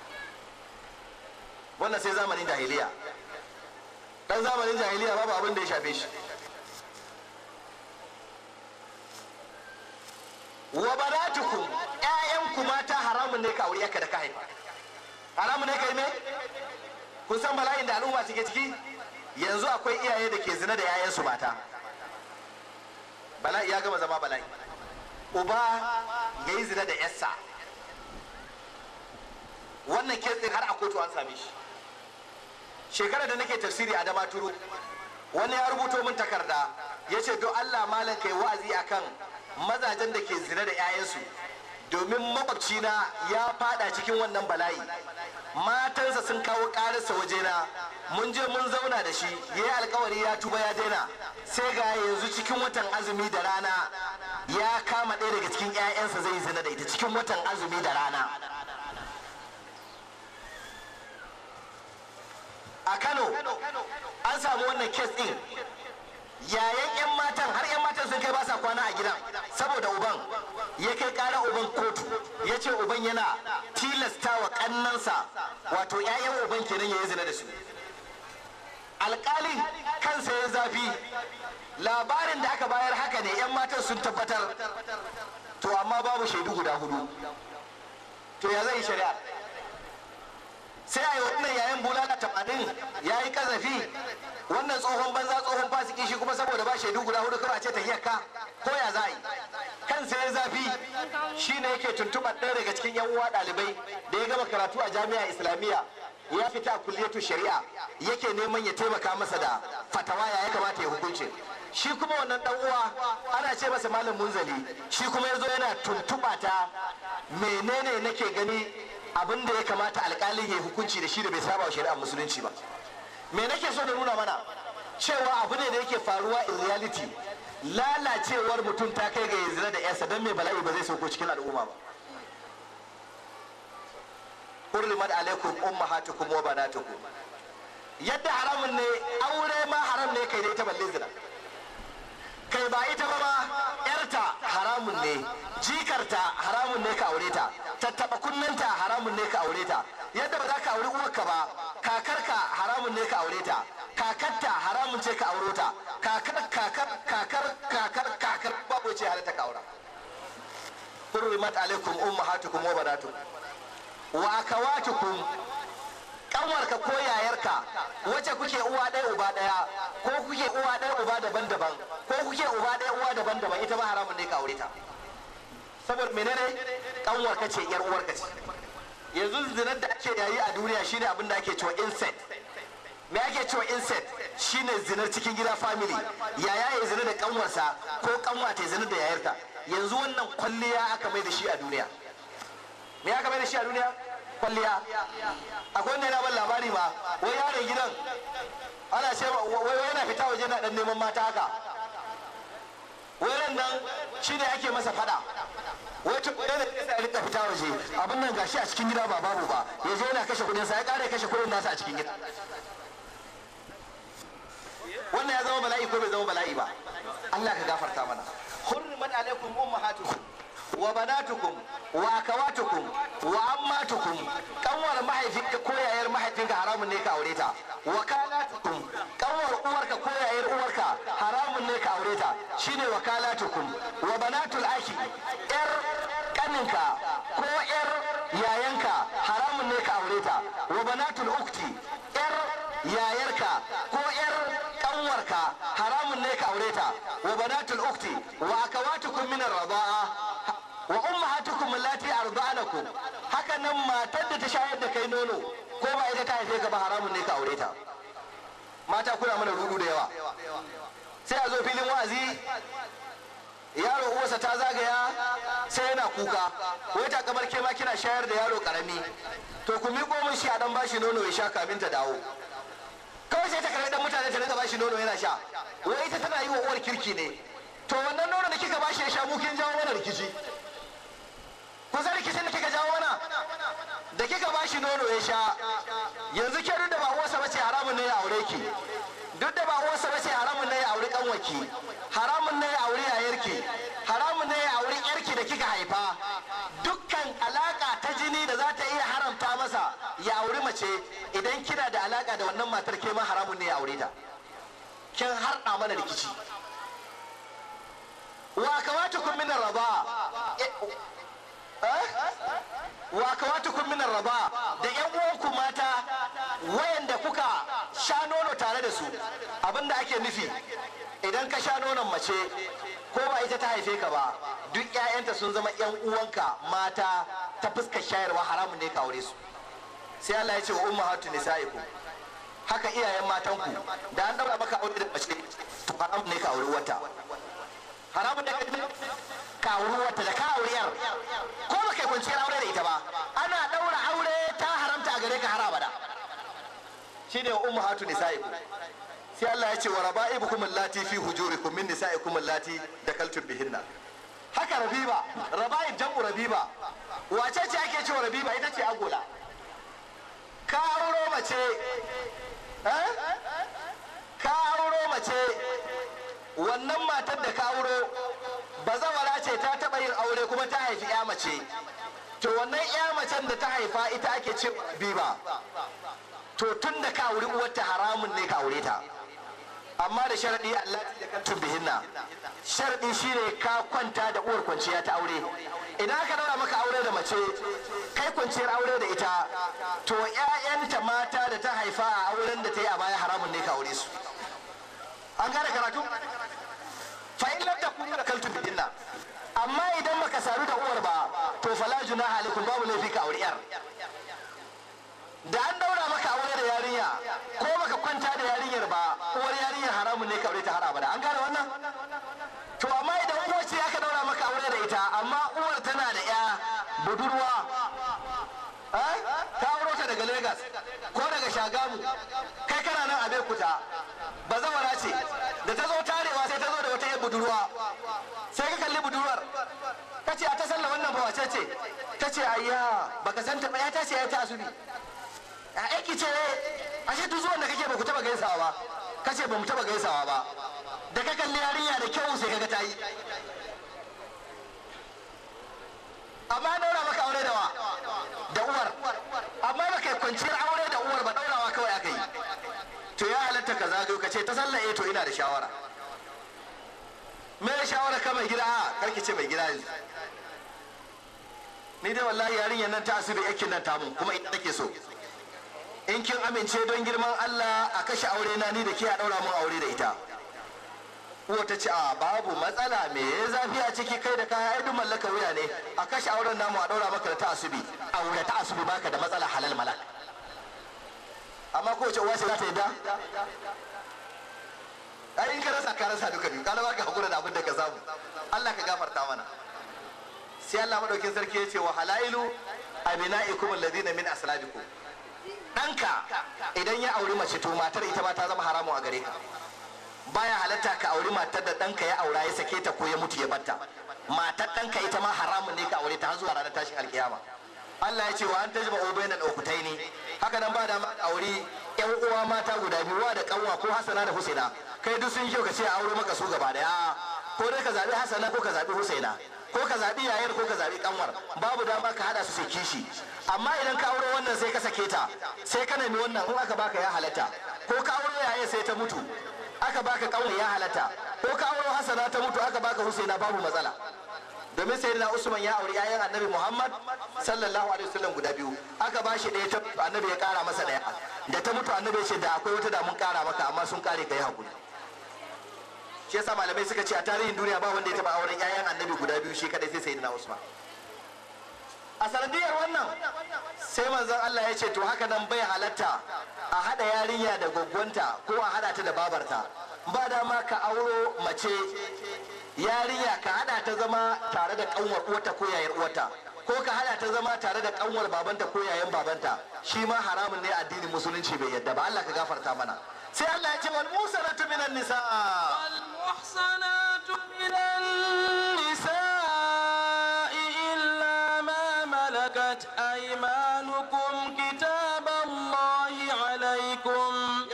wannan sai zamanin jahiliya dan zamanin jahiliya babu abin da ya shafe shi wa banatukum ƴaƴanku mata haramun ne ka aure yaka da ka haifa haramun ne ka yi me kun san bala'in da al'umma suke ciki yanzu akwai iyaye da ke zina da 'ya'yansu mata bala'i ya gama zama bala'i uba ya yi zina da 'yarsa wannan kesin har a kotu an same shi shekarar da nake tafsiri a damaturu wani ya rubuto min takarda ya ce don allah malam kai wa'azi akan mazajen da ke zina da 'ya'yansu domin makwabcina ya fada cikin wannan bala'i matansa sun kawo ƙararsa wajena mun je mun zauna da shi ya yi alkawari ya tuba ya daina sai ga yanzu cikin watan azumi da rana ya kama ɗaya daga cikin 'ya'yansa zai zina da ita cikin watan azumi da rana a kano an samu wannan kes ɗin yayan 'yan matan har 'yan matan sun kai ba sa kwana a gidan saboda uban ya kai ƙara uban kotu ya ce uban yana tilasta wa ƙannansa wato 'ya'yan uban kenan ya yi zina da su alƙalin kansa ya zafi labarin da aka bayar haka ne 'yan matan sun tabbatar to amma babu shaidu guda hudu to ya zai shari'a sai a yi wannan yayin bulala tamanin ya yi kazafi wannan tsohon banza tsohon fasiki shi kuma saboda ba shaidu guda hudu kawai a ce tahiyarka ko ya za a yi kansa ya zafi shi ne yake tuntuɓar ɗaya daga cikin yan uwa ɗalibai da ya gama karatu a jami'a islamiyya ya fita a kulliyatu shari'a yake neman ya taimaka masa da fatawa ya kamata ya hukunci shi kuma wannan dan uwa ana ce masa malam munzali shi kuma ya zo yana tuntuɓa ta menene nake gani abin da ya kamata alƙalin ya hukunci da shi da bai saba wa shari'ar musulunci ba me nake so da nuna mana cewa abu ne da yake faruwa in reality lalacewar mutum ta kai ga yanzu da yarsa don mai bala'i ba zai sauko cikin al'umma ba hurrimat alaikum ummahatukum wa banatukum yadda haramun ne aure ma haram ne kai da ita balle zina kai ba ita ba ma yarta haramun ne jikarta haramun ne ka aure ta tattaba kunnanta haramun ne ka aure ta yadda ba za ka auri uwarka ba kakarka haramun ne ka aure ta kakarta haramun ce ka auro ta kakar kakar kakar kakar kakar babu ce halatta ka aura hurrimat alaikum ummahatukum wa banatukum wa akawatukum kanwarka ko yayarka wace kuke uwa ɗaya uba ɗaya ko kuke uwa ɗaya uba daban-daban ko kuke uba ɗaya uwa daban-daban ita ba haramun ne ka aure ta saboda menene kanwarka ce yar uwarka ce yanzu zinar da ake yayi a duniya shine abin da ake cewa incest me ake cewa incest shine zinar cikin gida family yaya ya zina da kanwarsa ko kanwa ta zina da yayarta yanzu wannan kwalliya aka mai da shi a duniya me aka mai da shi a duniya kwalliya akwai wanda yana ban labari ma wai yaron gidan ana ce wai yana fita waje na dan neman mata haka wai nan shine ake masa fada wai tun da ya rika fita waje abin nan gashi a cikin gida ba babu ba ya je yana kashe kudin sa ya kare kashe kudin nasa a cikin gida wannan ya zama bala'i ko bai zama bala'i ba Allah ka gafarta mana hurrimat alaikum ummahatukum wa banatukum wa akawatukum wa ammatukum kanwar mahaifinka ko yayar mahaifinka haramun ne ka aure ta wa kalatukum kanwar uwarka ko yayar uwarka haramun ne ka aure ta shine wa kalatukum wa banatul aki yar kaninka ko yar yayanka haramun ne ka aure ta wa banatul ukti yar yayarka ko yar kanwarka haramun ne ka aure ta wa banatul ukti wa akawatukum min ar-rida'a wa ummahatukum allati arda'anakum haka nan matar da ta shayar da kai nono ko ba ita ta haife ka ba haramun ne ka aure ta mata kuna mana rudu da yawa sai a zo filin wa'azi yaro uwarsa ta zagaya sai yana kuka wai ta kamar ke ma kina shayar da yaro karami to ku miƙo min shi a dan bashi nono ya sha kamin ta dawo kawai sai ta karɓi dan mutane ta rinka bashi nono yana sha wai ita tana yi wa uwar kirki ne to wannan nono da kika bashi ya sha mu kin jawo mana rikici ku san rikicin da kika jawo mana da kika bashi nono ya sha yanzu ke duk da ba uwarsa bace haramun ne ya aure ki duk da ba uwarsa bace haramun ne ya aure kanwaki haramun ne ya aure yayarki haramun ne ya aure yarki da kika haifa dukkan alaka ta jini da za ta iya haramta masa ya auri mace idan kina da alaka da wannan matar ke ma haramun ne ya aure ta kin harɗa mana rikici wa kamatukum min raba wa kamatukum min raba da yan uwanku mata wayanda kuka sha nono tare da su abinda ake nufi idan ka sha nonon mace ko ba ita ta haife ka ba duk 'ya'yanta sun zama 'yan uwanka mata ta fuskar shayarwa haramun ne ka aure su sai Allah ya ce wa ummahatu nisaikum haka iyayen matanku da an daura maka aure da mace to haramun ne ka aure wata haramun ne ka aure wata da ka aure yar ko ba kai kwanciyar aure da ita ba ana daura aure ta haramta a gare ka har abada shine wa ummahatu nisaikum sai Allah ya ce wa raba'ibukum allati fi hujurikum min nisaikum allati dakaltum bihinna haka rabiba raba'ib jam'u rabiba wace ce ake cewa rabiba ita ce agola ka auro mace eh ka auro mace wannan matar da ka auro bazawara ce ta taba yin aure kuma ta haifi ya mace to wannan ya macen da ta haifa ita ake ce rabiba to tun da ka auri uwarta haramun ne ka aure ta amma da sharadi Allah ya kantun bihinna sharadi shine ka kwanta da uwar kwanciya ta aure idan aka daura maka aure da mace kai kwanciyar aure da ita to ƴaƴanta mata da ta haifa a auren da ta yi a baya haramun ne ka aure su an gane karatu fa in lam takunu kaltu bihinna amma idan baka sadu da uwar ba to fala junaha alaikum babu laifi ka aure yar da an daura maka aure da yarinya ko baka kwanta da yarinyar ba uwar yarinyar haramun ne ka aure ta har abada an gane wannan to amma idan uwar ce aka daura maka aure da ita amma uwar tana da ya budurwa eh ka auro ta daga Lagos ko daga Shagamu kai kana nan a Bekuta bazawara ce da ta zo tarewa sai ta zo da wata yar budurwa sai ka kalli budurwar ka ce a ta sallah wannan ba wace ce ta ce ayya baka san ta ba ya ta ce ya ta asubi a aiki ce ashe duk zuwan da kake ba ku taba gaisawa ba kace ba mu taba gaisawa ba da ka kalli yarinya da kyau sai kaga ta yi amma daura maka aure da wa da uwar amma baka yi kwanciyar aure da uwar ba daurawa kawai aka yi to ya halatta ka zagayo ka ce ta sallah eh to ina da shawara me shawara ka mai gida a karki ce mai gida yanzu ni dai wallahi yarinyar nan ta asibi yakin nan tamu kuma ita take so in kin amince don girman Allah a kashe aure na ni da ke a daura mun aure da ita uwa ta ce a babu matsala me ya zafi a ciki kai da kaya duk mallaka wuya ne a kashe auren namu a daura maka da ta asubi aure ta asubi baka da matsala halal malak amma ko ce uwa ce za ta yadda ai in ka rasa ka rasa duka biyu kana baka hakura da abin da ka samu Allah ka gafarta mana sai Allah madaukin sarki ya ce wa halailu abina'ikum alladhina min aslabikum ɗanka idan ya auri mace to matar ita ma ta zama haramu a gare ka baya halatta ka auri matar da ɗanka ya aura ya sake ta ko ya mutu ya batta matar ɗanka ita ma haramun ne ka aure ta har zuwa ranar tashin alkiyama Allah ya ce wa an tajma ubayna al-ukhtaini haka nan ba da ma auri yan uwa mata guda biyu wa da kanwa ko Hassana da Husaina kai duk sun kyau ka ce a aure maka su gaba daya ko dai ka zabi Hassana ko ka zabi Husaina ko ka zabi yayar ko ka zabi kanwar babu dama ka hada su sai kishi amma idan ka aure wannan sai ka sake ta sai ka nemi wannan in aka baka ya halatta ko ka aure yaye sai ta mutu aka baka kanwar ya halatta ko ka aure Hassana ta mutu aka baka Husaina babu matsala domin sai na usman ya auri yayan annabi muhammad sallallahu alaihi wasallam guda biyu aka ba shi ɗaya ta annabi ya kara masa ɗaya da ta mutu annabi ya ce da akwai wata da mun kara maka amma sun kare ka yi hakuri shi yasa malamai suka ce a tarihin duniya ba wanda ya taba auren yayan annabi guda biyu shi kadai sai sayyidina usman a sanadiyar wannan sai manzon Allah ya ce to haka nan bai halatta a hada yarinya da gwaggwanta ko a hada ta da babarta ba dama ka auro mace yarinya ka hada ta zama tare da kanwar uwarta ko yayar uwarta ko ka hada ta zama tare da kanwar babanta ko yayan babanta shi ma haramun ne addinin musulunci bai yadda ba Allah ka gafarta mana sai Allah ya ce wal musanatu minan nisa والمحصنات من النساء إلا ما ملكت أيمانكم كتاب الله عليكم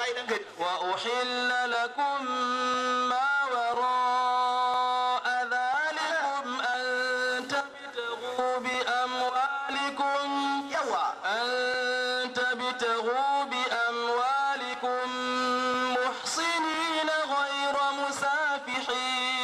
وأحل لكم ما وراء ذلكم أن تبتغوا بأموالكم yawa أن تبتغوا بأموالكم محصنين غير مسافحين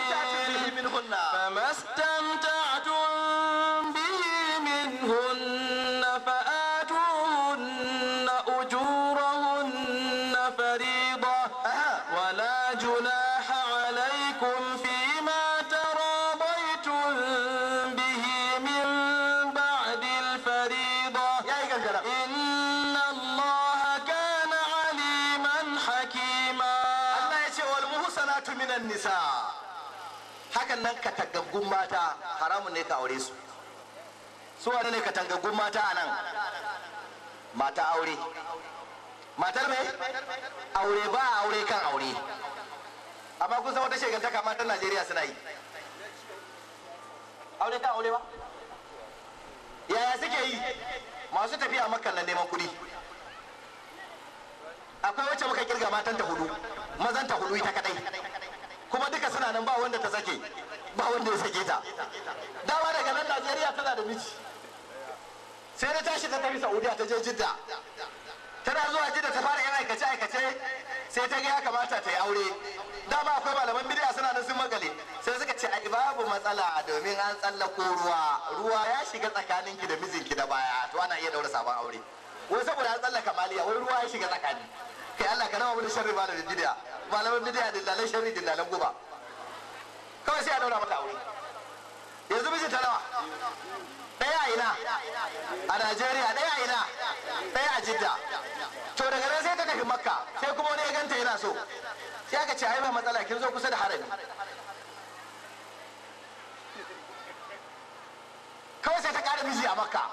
فما استمتعتم به منهن فآتوهن أجورهن فريضة ولا جناح عليكم فيما تراضيتم به من بعد الفريضة yayi gangara إن الله كان عليما حكيما Allah ya ce wal muhsanatu minan nisa hakan nan katangaggun mata haramun ne ka aure su su wane ne katangaggun mata anan mata aure matar me aure ba aure kan aure amma kun san wata shegantaka matan Najeriya suna yi aure kan aure ba yaya suke yi masu tafiya makkan nan neman kuɗi akwai wacce muka kirga matan ta hudu mazan ta hudu ita kadai kuma duka suna nan ba wanda ta sake ba wanda ya sake ta dama daga nan najeriya tana da miji sai na tashi ta tafi saudiya ta je jidda tana zuwa jidda ta fara yan aikace aikace sai ta ga ya kamata ta yi aure dama akwai malaman bidiya suna nan sun magale sai suka ce ai babu matsala domin an tsallako ruwa ruwa ya shiga tsakaninki da mijinki da baya to ana iya daura sabon aure wai saboda an tsallaka maliya wai ruwa ya shiga tsakani kai Allah ka rama mu da sharri malamin bidiya malaman bidiya dillalan sharri dillalan guba kawai sai a daura mata aure yanzu mijin ta nawa ɗaya a ina a Najeriya ɗaya a ina ɗaya a Jidda to daga nan sai ta tafi Makka sai kuma wani ya ganta yana so sai aka ce ai ba matsala kin zo kusa da harami kawai sai ta ƙara miji a Makka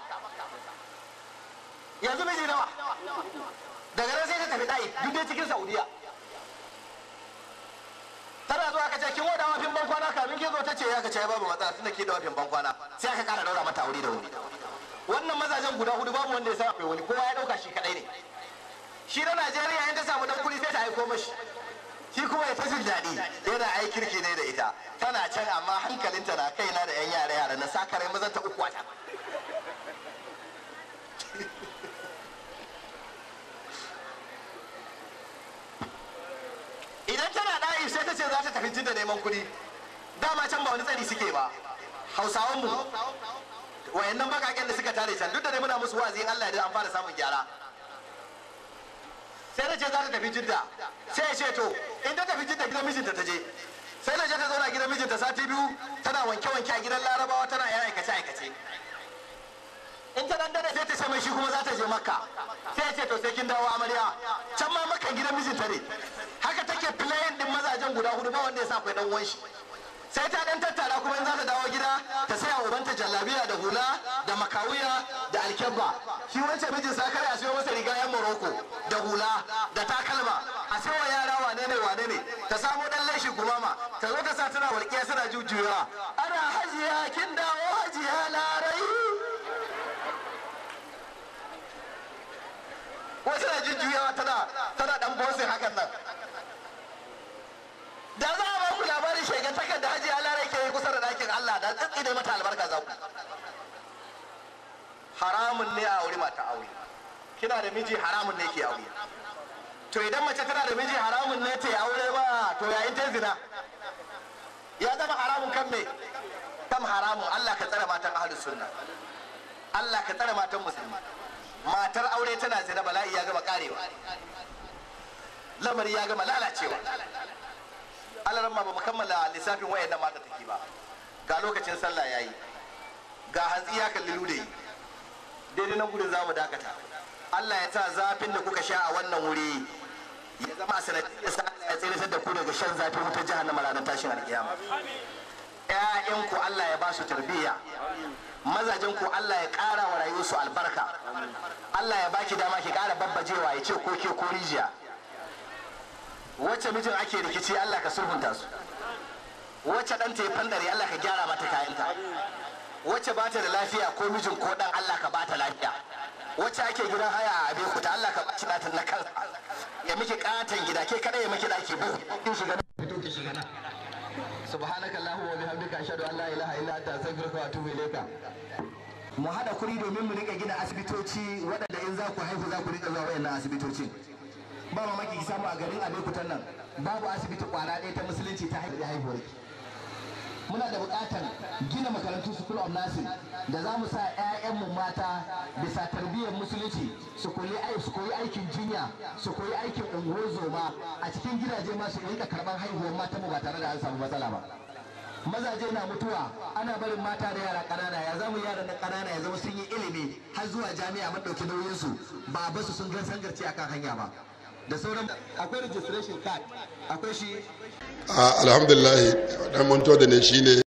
yanzu miji nawa daga nan sai ta tafi ɗai duk dai cikin Saudiya tana zuwa ka ce kin wada wafin ban kwana kamin kin zo ta ce ya ka ce babu matsala tunda ke da wafin ban kwana sai aka kara daura mata aure da wuri wannan mazajen guda hudu babu wanda ya san akwai wani kowa ya dauka shi kadai ne shi na Najeriya in ta samu dan kuri sai ta aiko mashi shi kuma ya ta jin daɗi yana ai kirki ne da ita tana can amma hankalinta na kaina da yan yara yara na sakare mazan ta uku wata idan tana ɗayi sai ta ce za ta tafi jin da neman kuɗi dama can ba wani tsari suke ba hausawan mu wayannan bakaken da suka tare can duk da dai muna musu wa'azi in Allah ya an fara samun gyara sai ta ce za ta tafi jidda sai ya ce to in ta tafi jidda gidan mijinta ta je sai na je ta zauna gidan mijinta sati biyu tana wanke-wanke a gidan larabawa tana yan aikace-aikace in ta dan dade sai ta ce mai shi kuma za ta je makka sai ya ce to sai kin dawo amarya can ma makka gidan mijinta ne haka take playing din mazajen guda hudu ba wanda ya sa akwai dan uwan shi sai ta dan tattara kuma in za ta dawo gida ta saya ubanta jallabiya da hula da makawiya da alkyabba shi wancan mijin sa kare a siyo masa riga yan morocco da hula da takalma a sayo yara wane ne wane ne ta samo dan leshi gumama ta zo ta sa tana walƙiya suna jujjuyawa ana hajiya kin dawo hajiya larai wasu na jujjuyawa tana tana dan bosin hakan nan da za a ba ku labarin shegantakar da hajiya larai ke yi kusa da ɗakin Allah da tsitsi ne mata albarka za ku haramun ne a aure mata aure kina da miji haramun ne ke aure to idan mace tana da miji haramun ne ta yi aure ba to yayin ta zina ya zama haramun kan me kan haram haramun Allah ka tsare matan ahlus sunna Allah ka tsare matan musulmi matar aure tana zina bala'i ya gama karewa lamari ya gama lalacewa alaran ma ba mu kammala lissafin wayannan mata take ba ga lokacin sallah yayi ga hantsi ya kalli lude daidai nan gudun za mu dakata Allah ya sa zafin da kuka sha a wannan wuri ya zama a sanadiyar sa Allah ya tsere da ku daga shan zafin wutar jahannama ranar tashin alkiyama ƴaƴanku Allah ya ba su tarbiyya mazajen ku Allah ya ƙara wa rayuwarsu albarka Allah ya baki dama ki ƙara babbajewa ya ce ko ke ko rijiya wacce mijin ake rikici Allah ka sulhunta su wacce ɗanta ya fandare Allah ka gyara mata kayanta wacce ba ta da lafiya ko mijin ko ɗan Allah ka ba ta lafiya wacce ake gidan haya a abe ku ta Allah ka ba shi ɗatan na kansa ya miki ƙaton gida ke kada ya miki ɗaki bu in shiga na fito ki shiga na subhanaka allahumma wa bihamdika ashhadu an la ilaha illa anta astaghfiruka wa atubu ilayka mu hada kuri domin mu rika gina asibitoci waɗanda in za ku haihu za ku rika zuwa wayannan asibitocin ba mamaki ki samu a garin abekutan nan babu asibiti kwara ɗaya ta musulunci ta haihuwar ki muna da buƙatar gina makarantu school of nursing da za mu sa 'ya'yanmu mata bisa tarbiyyar musulunci su koyi su koyi aikin jinya su koyi aikin ungozoma a cikin gidaje ma su rika karɓar haihuwar mata mu ba tare da an samu matsala ba mazaje na mutuwa ana barin mata da yara ƙanana ya zamu yara na ƙanana ya zama sun yi ilimi har zuwa jami'a mun ɗauki nauyinsu ba a basu sun gan sangarci akan hanya ba da sauran akwai registration card akwai shi alhamdulillah dan manto da ne shine